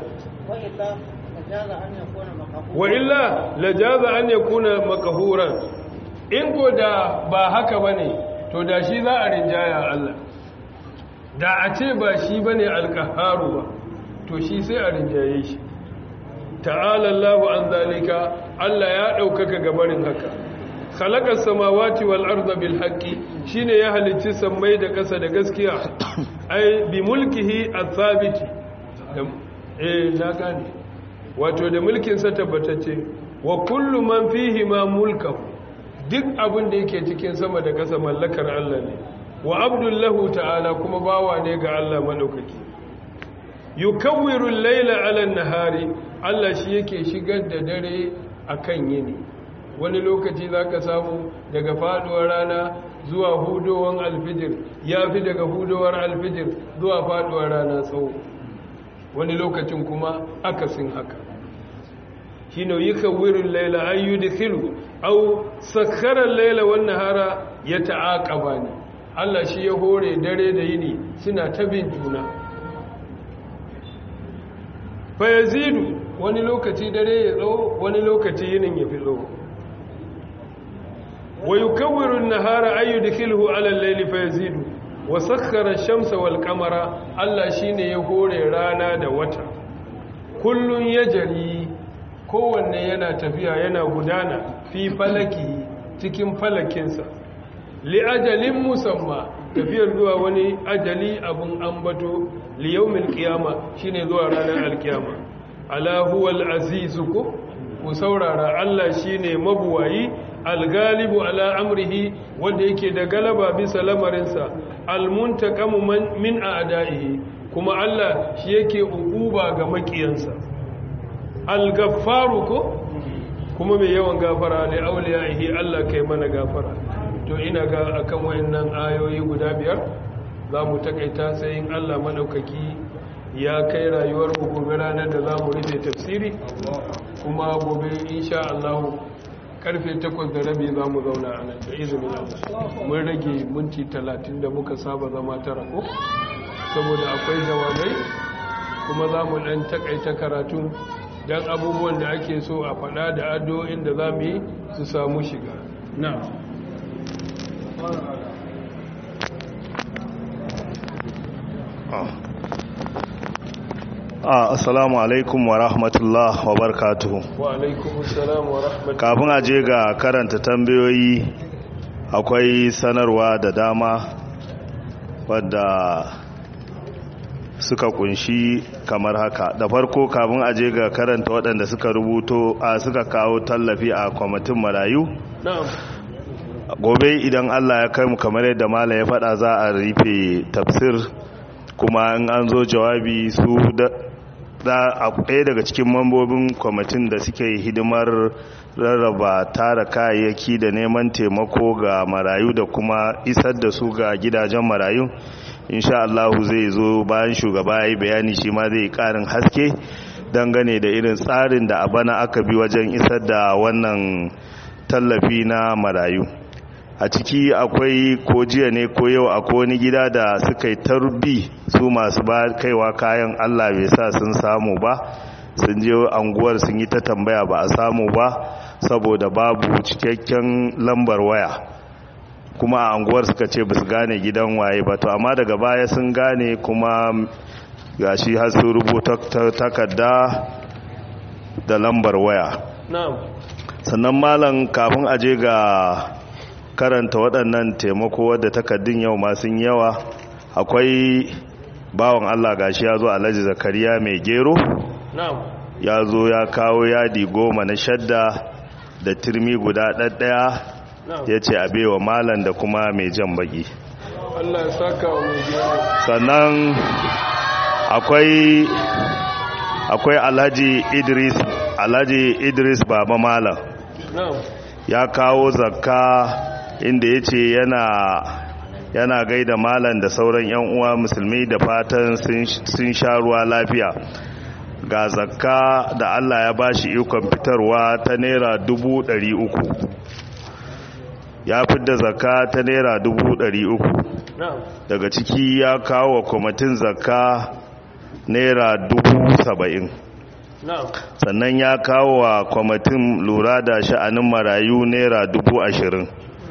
wa illa lajaza an yakuna makahuran in ko da ba haka bane to da shi za a rinjaya Allah da a ce ba shi bane alqaharu ba to shi sai a rinjaye shi ta'ala Allahu an zalika Allah ya daukaka gabarin haka khalaqa samawati wal arda bil haqqi shine ya halicci sammai da ƙasa da gaskiya ai bi mulkihi athabiti eh na gane wato da mulkin sa tabbatacce wa kullu man fihi ma mulkahu duk abin da yake cikin sama da ƙasa mallakar Allah ne wa abdullahu ta'ala kuma bawa ne ga Allah madaukaki yukawwiru al-laila 'ala an-nahari Allah shi yake shigar da dare akan yini wani lokaci za ka samu daga faduwar rana zuwa hudowar alfijir ya fi daga hudowar alfijir zuwa faduwar rana tsawo wani lokacin kuma akasin haka shi ne yi kawirin laila an yi dikilu au sakarar laila wannan hara ya ta'aƙaba ne allah shi ya hore dare da yini suna ta bin juna fayazidu wani lokaci dare ya tsawo wani lokaci yinin ya fi tsawo ويكور النهار أن يدخله على الليل فيزيد وسخر الشمس والقمر الله شيني يهوري رانا da wata kullun yajri kowanne yana tafiya yana gudana fi falaki cikin falakinsa li ajalin musamma tafiyar zuwa wani ajali abun ambato li yawmil qiyama shine zuwa ranar alkiyama ala huwal azizu ku saurara Allah shine mabuwayi algalibu ala amrihi wanda yake da galaba bisa lamarinsa almuntaqamu min a'da'ihi kuma Allah shi yake uquba ga makiyansa al-gaffaru ko kuma mai yawan gafara ne auliyahi Allah kai mana gafara to ina ga akan wayannan ayoyi guda biyar za mu takaita sai in Allah madaukaki ya kai rayuwar mu gobe ranar da za mu rufe tafsiri kuma gobe insha Allah karfe 8 da rabi za mu zauna a nan da izinin Allah mun rage minti 30 da muka saba zama tara ko saboda akwai jawabai kuma za mu dan takaita karatu dan abubuwan da ake so a faɗa da addu'o'in da za mu yi su samu shiga na'am assalamu alaikum wa rahmatullah wa barakatuhu wa alaikum assalam wa rahmatullah kafin a je ga karanta tambayoyi akwai sanarwa da dama wadda suka kunshi kamar haka da farko kafin a je ga karanta waɗanda suka rubuto a suka kawo tallafi a kwamitin marayu na'am gobe idan allah ya kai mu kamar yadda mala ya faɗa za a rufe tafsir kuma in an zo jawabi su da a ɗaya daga cikin mambobin kwamitin da suke hidimar rarraba tara kayayyaki da neman taimako ga marayu da kuma isar da su ga gidajen marayu insha Allah zai zo bayan shugaba ya yi bayani shi ma zai ƙarin haske dangane da irin tsarin da a bana aka bi wajen isar da wannan tallafi na marayu a ciki akwai ko jiya ne ko yau akwai wani gida da suka yi tarbi su masu ba kaiwa kayan Allah bai sa sun samu ba sun je anguwar sun yi ta tambaya ba a samu ba saboda babu cikakken lambar waya kuma a anguwar suka ce ba su gane gidan waye ba to amma daga baya sun gane kuma gashi har su rubuta takarda da lambar waya sannan malam kafin aje ga karanta waɗannan taimako wadda takardun yau masu yawa akwai bawan Allah gashi ya zo alhaji zakariya mai gero ya zo ya kawo yadi goma na shadda da turmi guda ɗaɗɗaya ya ce a baiwa malam da kuma mai jan baki Allah saka wa mai gero sannan akwai akwai alhaji idris alhaji idris baba malam ya kawo zakka inda ya ce yana yana gaida malam da sauran 'yan uwa musulmi da fatan sun sha ruwa lafiya ga zakka da allah ya bashi ikon fitarwa ta naira dubu ɗari uku ya fidda zakka ta naira dubu ɗari uku daga ciki ya kawo wa kwamitin zakka naira dubu saba'in sannan ya kawo wa kwamitin lura da sha'anin marayu naira dubu ashirin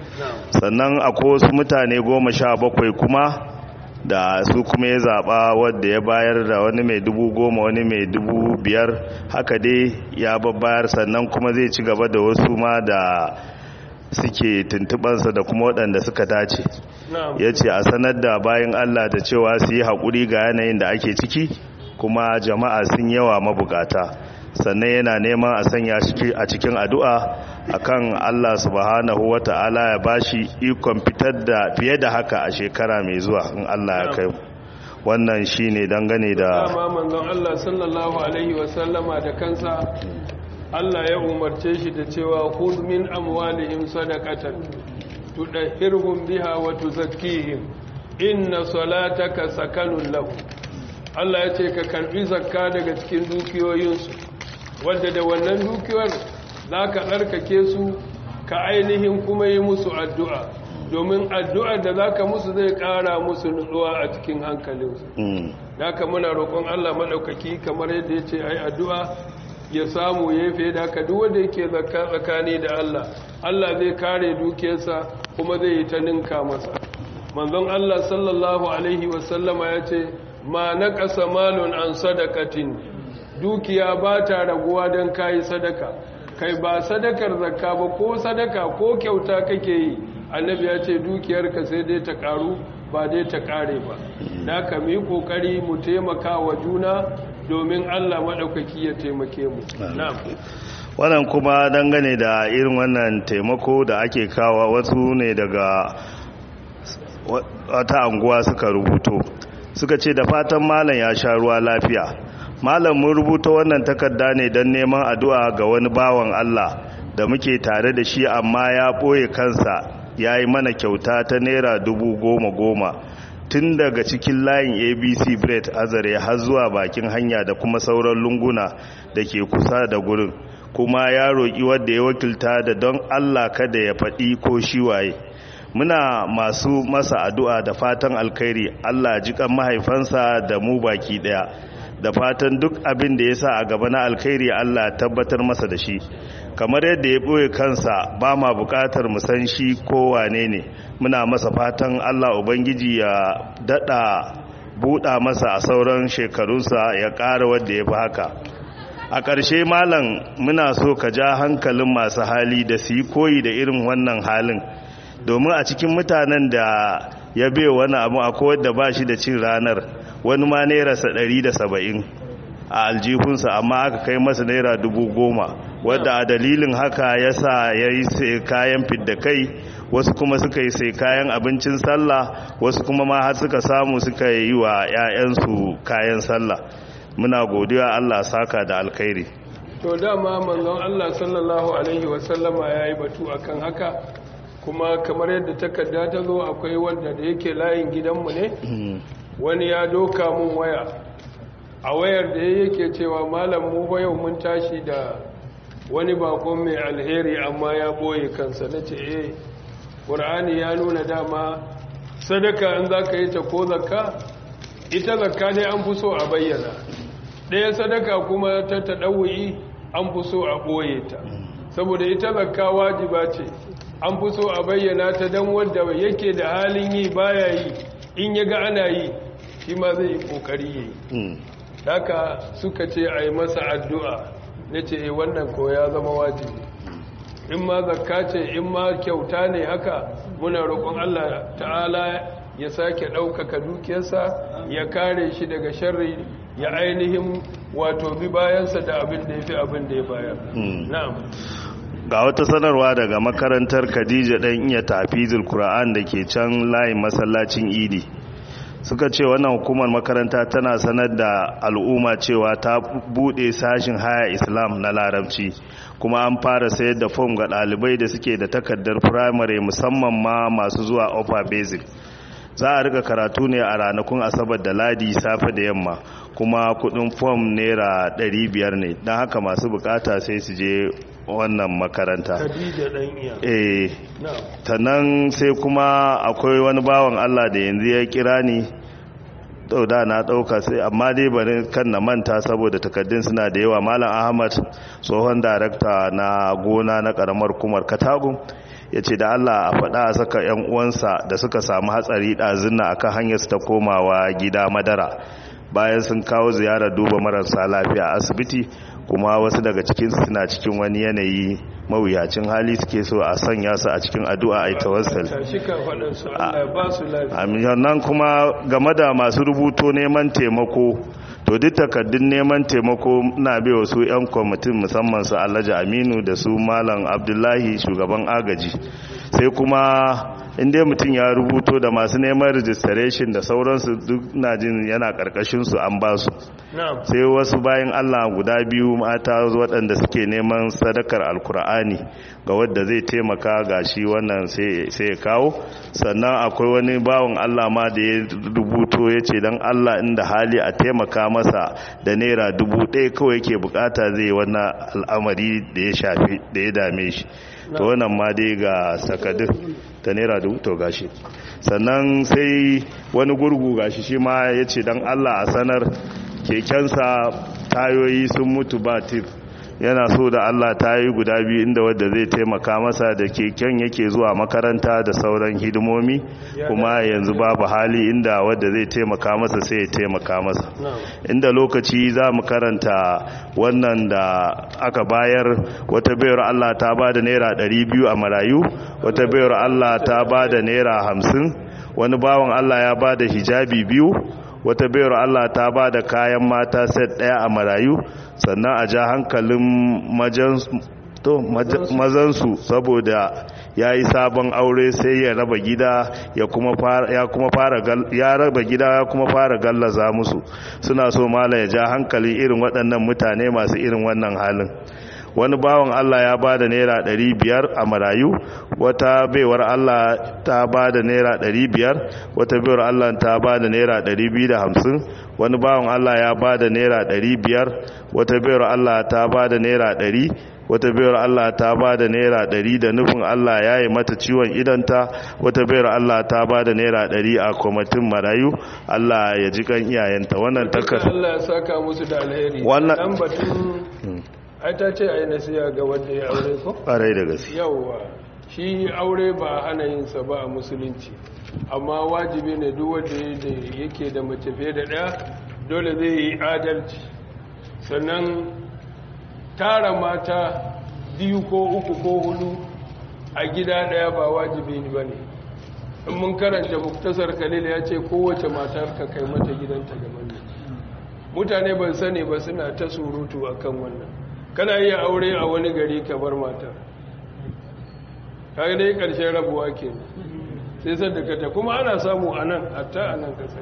sannan akwai wasu mutane goma sha bakwai kuma da su kuma ya zaɓa wadda ya bayar da wani mai dubu goma wani mai dubu biyar haka dai ya babbayar sannan kuma zai ci gaba da wasu ma da suke tuntubansa da kuma waɗanda suka dace ya ce a sanar da bayan allah da cewa su yi haƙuri ga yanayin da ake ciki kuma jama'a sun yawa mabukata sannan yana neman a sanya shi a cikin addu'a akan Allah subhanahu wata'ala ya bashi ikon fitar da fiye da haka a shekara mai zuwa in Allah ya kai wannan shine dangane da dama manzon Allah sallallahu alaihi wasallama da kansa Allah ya umarce shi da cewa khudh min amwalihim sadaqatan tudahhirhum biha wa tuzakkihim inna salataka sakanun lahum Allah ya ce ka karbi zakka daga cikin dukiyoyinsu wanda da wannan dukiyar za ka tsarkake su ka ainihin kuma yi musu addu'a domin addu'ar da za ka musu zai ƙara musu nutsuwa a cikin hankalinsu da ka muna roƙon Allah maɗaukaki kamar yadda ya ce ai addu'a ya samu ya fi da haka duk wanda yake zakka tsakani da Allah Allah zai kare dukiyarsa kuma zai yi ta ninka masa manzon Allah sallallahu alaihi wasallama ya ce ma naƙasa malun an sadakatin dukiya ba ta raguwa don kayi sadaka kai ba sadakar zakka ba ko sadaka ko kyauta kake yi annabi ya ce dukiyarka sai dai ta karu ba dai ta kare ba da ka mu yi kokari mu taimaka wa juna domin Allah maɗaukaki ya taimake mu wannan kuma dangane da irin wannan taimako da ake kawa wasu ne daga wata anguwa suka rubuto suka ce da fatan malam ya sha ruwa lafiya malam mun rubuta wannan takarda ne don neman addu'a ga wani bawan Allah da muke tare da shi amma ya ɓoye kansa ya yi mana kyauta ta naira dubu goma goma tun daga cikin layin abc bread azare har zuwa bakin hanya da kuma sauran lunguna da ke kusa da gurin kuma ya roƙi wadda ya wakilta da don allah kada ya faɗi ko shi waye muna masu masa addu'a da fatan alkhairi allah jikan mahaifansa da mu baki ɗaya da fatan duk abin da ya sa a gaba na alkhairi allah tabbatar masa da shi kamar yadda ya ɓoye kansa ba ma buƙatar mu san shi ko wane ne muna masa fatan allah ubangiji ya daɗa buɗa masa a sauran shekarunsa ya ƙara wadda ya fi haka a ƙarshe malam muna so ka ja hankalin masu hali da su yi koyi da irin wannan halin domin a cikin mutanen da ya bai wani abu akwai wadda ba shi da cin ranar wani ma nairarsa ɗari da saba'in a aljihunsa amma aka kai masa naira dubu goma wadda a dalilin haka ya sa ya yi sai kayan fidda kai wasu kuma suka yi sai kayan abincin sallah wasu kuma ma har suka samu suka yi wa 'ya'yansu kayan sallah muna godiya Allah saka da alkhairi to dama manzon Allah sallallahu alaihi wasallama ya yi batu akan haka kuma kamar yadda takarda ta zo akwai wanda da yake layin gidanmu ne wani ya doka mun waya a wayar da yake cewa malam mu yau mun tashi da wani bakon mai alheri amma ya boye kansa na ce eh ƙur'ani ya nuna dama sadaka in za ka yi ta ko zakka ita zakka dai an fi so a bayyana ɗaya sadaka kuma ta taɗawuyi an fi so a ɓoye ta saboda ita zakka wajiba ce an fi so a bayyana ta don wanda yake da halin yi baya yi in ya ga ana yi shi ma zai yi ƙoƙari yi haka suka ce a yi masa addu'a na ce wannan ko ya zama wajibi in ma zakka ce in ma kyauta ne haka muna roƙon Allah ta'ala ya sake ɗaukaka dukiyarsa ya kare shi daga sharri ya ainihin wato bi bayansa da abin da ya fi abin da ya bayar na'am ga wata sanarwa daga makarantar khadija ɗan iya tafizul kura'an da ke can layin masallacin idi suka ce wannan hukumar makaranta tana sanar da al'umma cewa ta bude sashin haya islam na larabci kuma an fara sayar da fom ga ɗalibai da suke da takardar firamare musamman ma masu zuwa upper basic za a rika karatu ne a ranakun asabar da ladi safe da yamma kuma kudin fom naira 500 ne don haka masu bukata sai su je wannan makaranta eh tannan sai kuma akwai wani bawan Allah da yanzu ya kira ni da na dauka sai amma dai bari kan na manta saboda takaddun suna da yawa malam Ahmad tsohon darakta na gona na karamar kumar Katagun ya ce da Allah a faɗa a saka 'yan uwansa da suka samu hatsari ɗazinna akan hanyar su ta komawa gida madara bayan sun kawo ziyarar duba marasa lafiya a asibiti kuma wasu daga cikin suna cikin wani yanayi mawuyacin hali suke so a sanya su a cikin addu'a a tawassal amin nan kuma game da masu rubuto neman taimako to duk takardun neman taimako na bai wasu 'yan kwamitin musamman su alhaji aminu da su malam abdullahi shugaban agaji sai kuma inda mutum ya rubuto da masu neman registration da sauransu duk na jin yana karkashin su an ba su sai wasu bayan allah guda biyu mata waɗanda suke neman sadakar alkur'ani ga wadda zai taimaka ga shi wannan sai ya kawo sannan akwai wani bawan allah ma da ya rubuto ya ce don allah inda hali a taimaka masa da naira dubu ɗaya kawai yake bukata zai wannan al'amari da ya shafi da ya dame shi to wannan ma dai ga sakadin ta naira dubu to gashi sannan sai wani gurgu gashi shi ma ya ce don allah a sanar kekensa tayoyi sun mutu ba tif yana so da allah tayoyi guda biyu inda wadda zai taimaka masa da keken yake zuwa makaranta da sauran hidimomi kuma yanzu babu hali inda wadda zai taimaka masa sai ya taimaka masa inda lokaci za mu karanta wannan da aka bayar wata bayar allah ta ba da naira 200 a marayu wata bayar allah ta ba da naira 50 wani bawan allah ya ba da hijabi biyu wata bayar Allah ta ba da kayan mata set ɗaya a marayu sannan a ja hankalin to mazansu saboda ya yi sabon aure sai ya raba gida ya kuma fara ya raba gida ya kuma fara gallaza musu suna so mala ya ja hankali irin waɗannan mutane masu irin wannan halin wani bawan Allah ya ba da naira ɗari biyar a marayu wata baiwar Allah ta ba da naira ɗari biyar wata baiwar Allah ta ba da naira ɗari biyu da hamsin wani bawan Allah ya ba da naira ɗari biyar wata baiwar Allah ta ba da naira ɗari wata bayar Allah ta ba da naira ɗari da nufin Allah ya yi mata ciwon idanta wata bayar Allah ta ba da naira ɗari a kwamitin marayu Allah ya ji kan iyayenta wannan takar Allah ya saka musu da alheri Wannan- dan batun ai ta ce ai nasiya ga wanda ya aure ko ƙwarai da gaske yawwa shi aure ba a hana yin sa ba a musulunci amma wajibi ne duk wanda ya- da yake da mace fiye da ɗaya dole zai yi adalci sannan tara mata biyu ko uku ko hudu a gida ɗaya ba wajibi ne ba ne in mun karanta muktasar khalil ya ce kowace matar ka kai mata gidanta ga manne mutane ban sani ba suna ta surutu akan wannan kana iya aure a wani gari ka bar matar kaga dai ƙarshen rabuwa ke sai sadakata kuma ana samu a nan hatta a nan kasar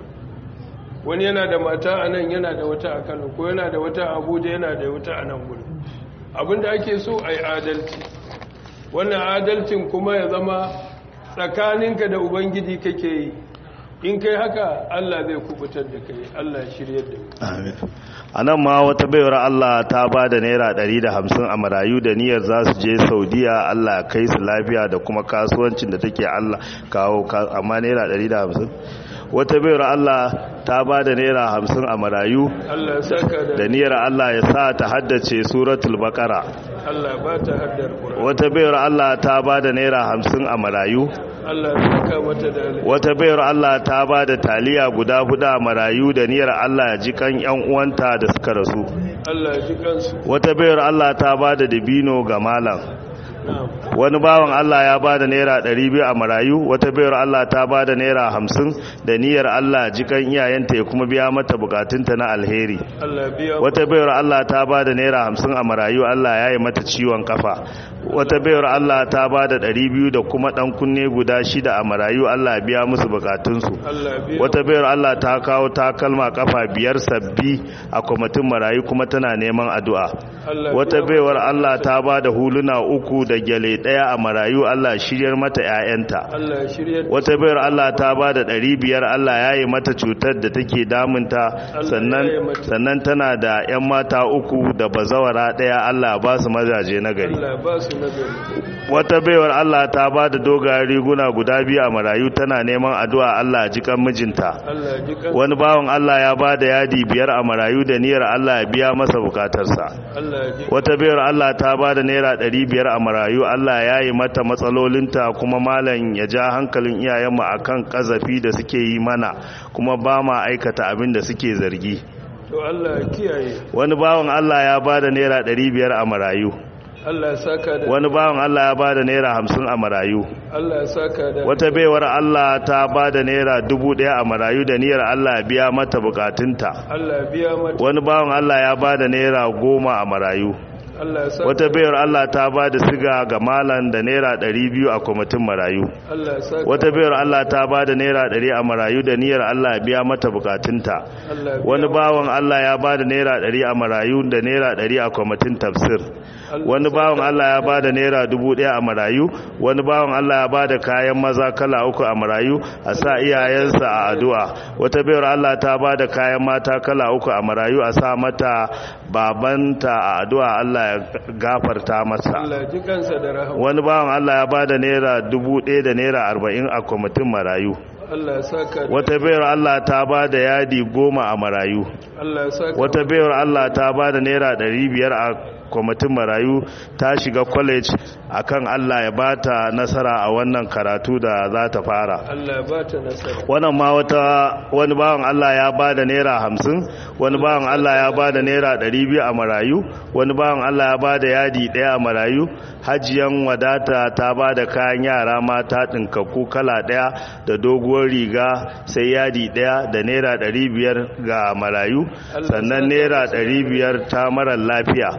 wani yana da mata a nan yana da wata a kano ko yana da wata a abuja yana da wata a nan gudu abinda ake so a yi adalci wannan adalcin kuma ya zama tsakaninka da ubangiji kake yi in kai haka allah zai kubutar da kai allah ya shiryar da mu Amin. a nan ma wata baiwar Allah ta ba da naira 150 a marayu da niyyar za su je saudiya Allah ya kai su lafiya da kuma kasuwancin da take Allah kawo ka- amma naira 150 wata baiwar Allah ta ba da naira 50 a marayu allah ya saka da da niyyar Allah ya sa ta haddace suratul baqara allah ba ta haddar ƙura wata baiwar Allah ta ba da naira 50 a marayu allah ya saka mata da alheri wata bayar Allah ta ba da taliya guda huda marayu da niyyar Allah ya ji kan yan uwanta da suka rasu allah ya ji kansu wata bayar Allah ta ba da dabino ga malam na'am wani bawan Allah ya ba da naira 200 a marayu wata bayar Allah ta ba da naira 50 da niyyar Allah ya ji kan iyayenta ya kuma biya mata bukatunta na alheri allah ya biya wata bayar Allah ta ba da naira 50 a marayu Allah ya yi mata ciwon kafa wata bayar Allah ta ba da 200 da kuma dan kunne guda shida a marayu Allah ya biya musu bukatunsu allah ya biya wata bayar Allah ta kawo takalma kafa biyar sabbi a kwamitin marayu kuma tana neman addu'a Allah ya wata biya baiwar Allah ta ba da huluna uku da gyale ɗaya a marayu Allah shiryar mata 'ya'yanta Allah ya shirya da wata bayar Allah ta ba da ɗari biyar Allah ya yi mata cutar da take damunta ya yi sannan mata. sannan tana da 'yan mata uku da bazawara ɗaya Allah ba su mazaje na gari Allah ba su nagari wata baiwar Allah ta ba da dogayen riguna guda biyu a marayu tana neman addu'a Allah ya ji kan mijinta Allah ya ji kan wani bawan Allah ya ba da yadi biyar a marayu da niyyar Allah ya biya masa bukatarsa Allah ya ji wata biyar Allah ta ba da naira ɗari biyar a marayu Allah ya yi mata matsalolinta kuma malam ya ja hankalin iyayenmu a kan ƙazafi da suke yi mana kuma ba ma aikata abin da suke zargi to Allah ya kiyaye wani bawan Allah ya ba da naira ɗari biyar a marayu Allah ya saka da wani bawan Allah ya ba da naira hamsin a marayu Allah ya saka da wata baiwar Allah ta ba da naira dubu ɗaya a marayu da niyyar Allah ya biya mata bukatunta Allah ya biya mata wani bawan Allah ya ba da naira goma a marayu Allah ya saka wata bayar Allah ta ba da siga ga malan da naira ɗari biyu a kwamitin marayu Allah ya saka wata bayar Allah ta ba da naira ɗari a marayu da niyyar Allah ya biya mata bukatunta Allah ya biya wani bawan Allah ya ba da naira ɗari a marayu da naira ɗari a kwamitin tafsir wani bawan Allah ya ba da naira dubu ɗaya a marayu wani bawan Allah ya ba da kayan maza kala uku a marayu a sa iyayensa a addu'a wata bayar Allah ta ba da kayan mata kala uku a marayu a sa mata babanta a addu'a Allah ya gafarta masa Allah ya ji kansa da rahama wani bawan Allah ya ba da naira dubu ɗaya da naira arba'in a kwamitin marayu Allah ya saka da wata bayar Allah ta ba da yadi goma a marayu Allah ya saka wata bayar Allah ta ba da naira ɗari biyar a kwamitin marayu ta shiga college akan Allah ya bata nasara a wannan karatu da za ta fara Allah ya ba ta nasara wannan ma wata wani bawan Allah ya ba da naira hamsin wani bawan Allah ya ba da naira ɗari biyu a marayu wani bawan Allah ya ba da yadi ɗaya a marayu hajiyan wadata ta ba da kayan yara mata ɗinkakku kala ɗaya da doguwar riga sai yadi ɗaya da naira ɗari biyar ga marayu sannan naira ɗari biyar ta marar lafiya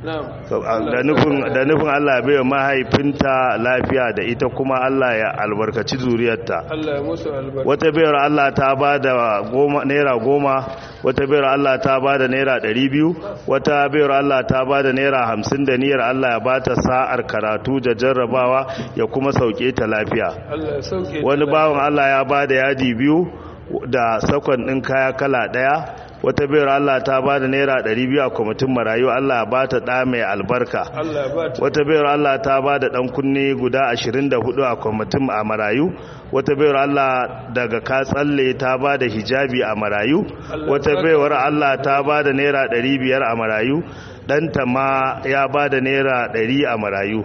da nufin Allah ya baiwa mahaifinta lafiya da ita kuma Allah ya albarkaci zuriyarta wata bayar Allah ta ba da naira goma wata bayar Allah ta ba da naira ɗari biyu wata bayar Allah ta ba da naira hamsin da niyyar Allah ya ba ta sa'ar karatu da jarrabawa ya kuma sauke ta lafiya wani bawan Allah ya ba da yadi biyu da sakon ɗin kaya kala ɗaya wata bayar Allah ta ba da naira 200 a kwamitin marayu Allah ba ta ɗa mai albarka wata bayar Allah ta ba da ɗan kunne guda 24 a kwamitin a marayu wata bayar Allah daga katsalle ta ba da hijabi a marayu wata bayar Allah ta ba da naira 500 a marayu ɗanta ma ya ba da naira 100 a marayu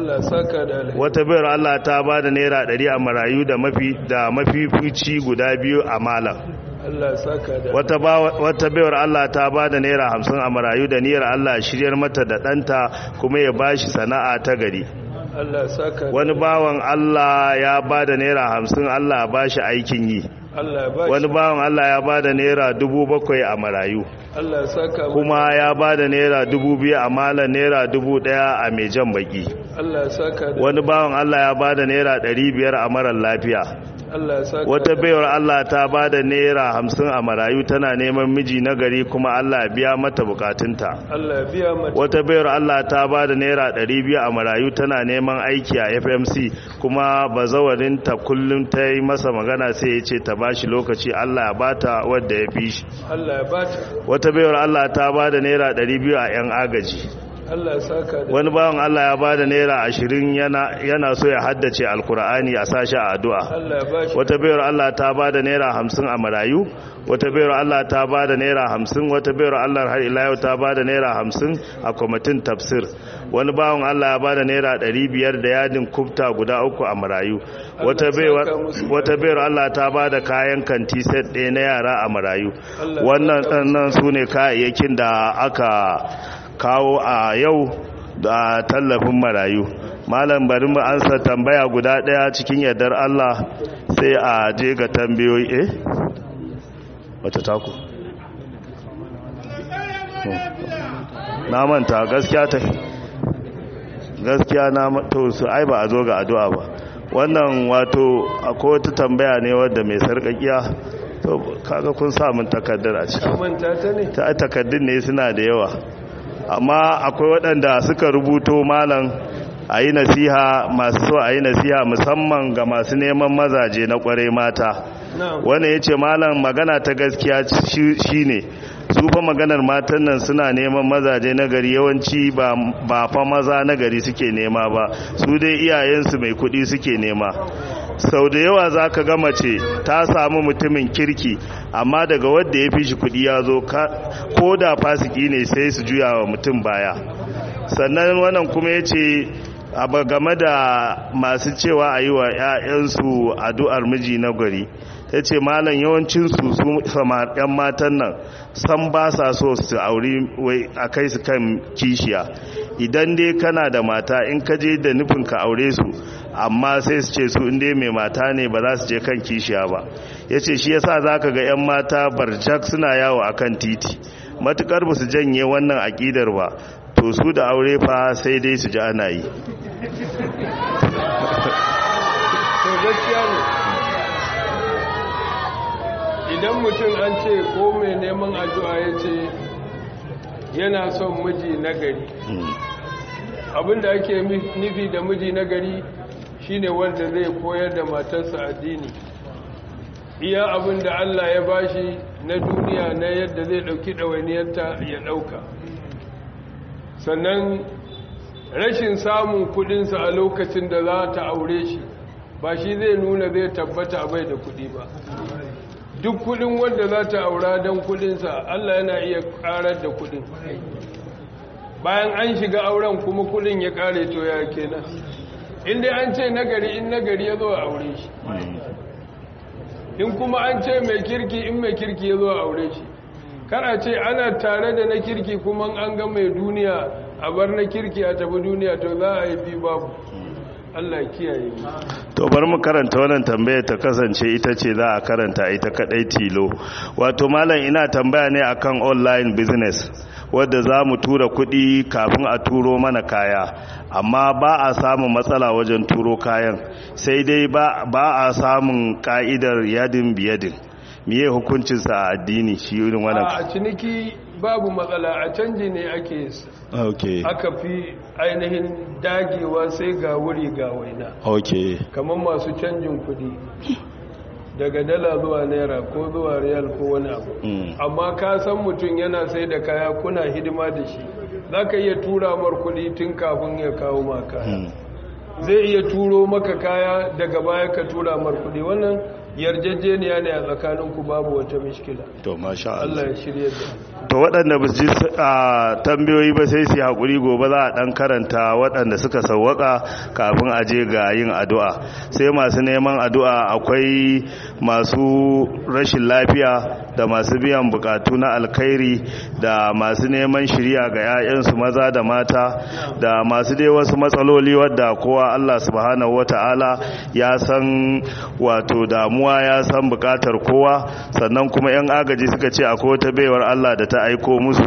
wata bayar Allah ta ba da naira 100 a marayu da mafifici guda biyu a malam wata baiwar Allah ta ba da naira hamsin a marayu da niyyar Allah shiryar mata da ɗanta kuma ya ba shi sana'a ta gari wani bawan Allah ya ba da naira hamsin Allah ba shi aikin yi wani bawan Allah ya ba da naira dubu bakwai a marayu kuma ya ba da naira dubu biyu a malar naira dubu daya a mai jan baki wani bawan Allah ya ba da naira ɗari biyar a marar lafiya wata baiwar Allah ta ba da naira hamsin a marayu tana neman miji na gari kuma Allah biya mata bukatunta wata baiwar Allah ta ba da naira ɗari biyu a marayu tana neman aiki a fmc kuma bazawarinta kullum ta yi masa magana sai ya ce ta bashi lokaci Allah ya bata wadda ya fi shi wata baiwar Allah ta ba da naira ɗari biyu a 'yan agaji wani bawan Allah ya bada naira ashirin yana so ya haddace alkur'ani a sashi a addu'a wata bayar Allah ta bada naira hamsin a marayu wata bayar Allah ta bada naira hamsin wata bayar Allah har ila yau ta bada naira hamsin a kwamitin tafsir wani bawan Allah ya bada naira ɗari biyar da yadin kubta guda uku a marayu wata bayar Allah ta bada kayan kanti set ɗaya na yara a marayu wannan su ne kayayyakin da aka kawo a yau da tallafin marayu malam bari mu ansa tambaya guda daya cikin yardar Allah sai a je ga tambayoyi eh wata taku na manta gaskiya ta gaskiya na to su ai ba a zo ga addu'a ba wannan wato akwai wata tambaya ne wadda mai sarkakiya to kaga kun sa mun takaddar a ciki ta takaddun ne suna da yawa amma akwai waɗanda suka rubuto malam a yi nasiha masu so a yi nasiha musamman ga masu neman mazaje na ƙware mata wanda ya ce malam magana ta gaskiya shi ne su fa maganar matan nan suna neman mazaje na gari yawanci ba fa maza na gari suke nema ba su dai iyayensu mai kuɗi suke nema sau da yawa za ka ga mace ta samu mutumin kirki amma daga wadda ya fi shi kudi ya zo ko da fasiki ne sai su juya wa mutum baya sannan wannan kuma ya ce abu game da masu cewa a yi wa 'ya'yansu addu'ar miji na gari ya ce malam yawancinsu su 'yan matan nan san ba sa so su auri a kai su kan kishiya idan dai kana da mata in ka je da nufin ka aure su amma sai su ce su inda mai mata ne ba za su je kan kishiya ba ya ce shi yasa za ka ga 'yan mata barjak suna yawo a kan titi matukar ba su janye wannan aƙidar ba to su da aure fa sai dai su ji ana yi idan mutum an ce ko mai neman addu'a ya ce yana son miji nagari abinda ake nufi da miji nagari shine wanda zai koyar da matarsa addini iya abinda Allah ya bashi na duniya na yadda zai dauki ɗawainiyarta ya ɗauka sannan rashin samun kudinsa a lokacin da za ta aure shi ba shi zai nuna zai tabbata bai da kudi ba duk kudin wanda za ta aura don kudinsa Allah yana iya karar da kudin bayan an shiga auren kuma kudin ya kare to ya kenan inda an ce nagari in nagari ya zo a aure shi in kuma an ce mai kirki in mai kirki ya zo a aure shi kana ce ana tare da na kirki kuma an ga mai duniya a bar na kirki a tafi duniya to za a yi bi babu Allah kiyaye to bari mu karanta wannan tambaya ta kasance ita ce za a karanta ita kadai tilo wato malam ina tambaya ne akan online business wadda za mu tura kuɗi kafin a turo mana kaya amma ba a samun matsala wajen turo kayan sai dai ba a samun ka'idar yadin biyadin miye hukuncinsa a addini shi irin wannan a ciniki babu matsala a canji ne ake okay aka fi ainihin dagewa sai ga wuri ga waina okay kamar masu canjin kudi daga dala zuwa naira ko zuwa riyal ko wani abu amma ka san mutum yana sai da kaya kuna hidima da shi za ka iya tura mar kudi tun kafin ya kawo ma kaya zai iya turo maka kaya daga baya ka tura mar kudi wannan yarjejeniya ne a tsakaninku babu wata mishkila to masha Allah Allah ya shirye da to waɗanda ba su ji a tambayoyi ba sai su yi haƙuri gobe za a ɗan karanta waɗanda suka sauwaƙa kafin a je ga yin addu'a sai masu neman addu'a akwai masu rashin lafiya da masu biyan bukatu na alkhairi da masu neman shirya ga 'ya'yansu maza da mata da masu dai wasu matsaloli wadda kowa Allah subhanahu wata'ala ya san wato damuwa ya san bukatar kowa sannan kuma 'yan agaji suka ce akwai wata baiwar Allah da ta aiko musu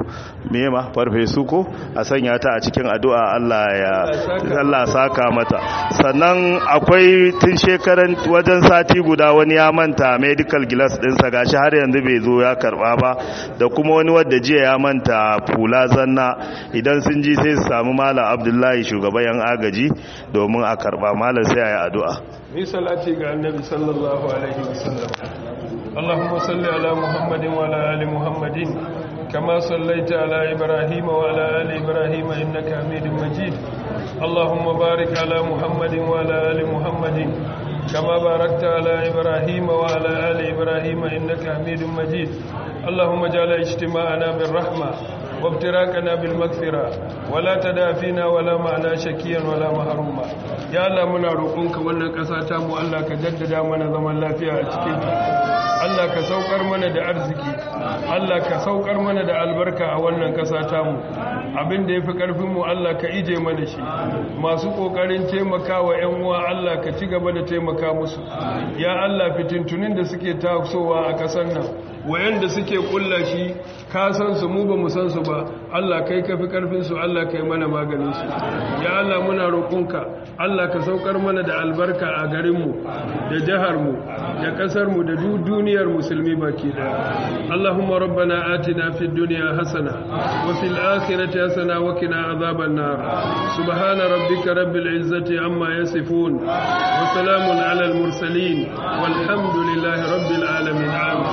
mema farfesu ko a sanya ta a cikin addu'a Allah ya Allah saka mata sannan akwai tun shekaran wajen sati guda wani ya manta medical glass dinsa gashi har yanzu bai zo ya karba ba da kuma wani wadda jiya ya manta fula zanna idan sun ji sai su samu malam Abdullahi shugaban yan agaji domin a karba malam sai a yi addu'a ni salati ga annabi sallallahu alaihi wasallam اللهم صل على محمد وعلى آل محمد كما صليت على إبراهيم وعلى آل إبراهيم إنك حميد مجيد اللهم بارك على محمد وعلى آل محمد كما باركت على إبراهيم وعلى آل إبراهيم إنك حميد مجيد اللهم اجعل اجتماعنا بالرحمة وابتراكنا بالمغفرة ولا تدع فينا ولا معنا شكيا ولا محروما يا الله منا روقنك wannan kasa ta mu Allah ka jaddada mana zaman lafiya a cikin Allah ka saukar mana da arziki Allah ka saukar mana da albarka a wannan kasa ta mu abin da yafi karfin mu Allah ka ije mana shi masu kokarin taimakawa ƴan uwa Allah ka ci gaba da taimaka musu ya Allah fitintunin da suke tasowa a kasar nan wayanda suke kulla shi ka san su mu ba mu san su ba Allah kai ka fi karfin su Allah kai mana maganin su ya Allah muna roƙonka Allah ka saukar mana da albarka a garin mu da jihar mu da kasar mu da duniyar musulmi baki daya Allahumma rabbana atina fid dunya hasana wa fil akhirati hasana wa qina adhaban nar subhana rabbika rabbil izzati amma yasifun wa salamun alal mursalin walhamdulillahi rabbil alamin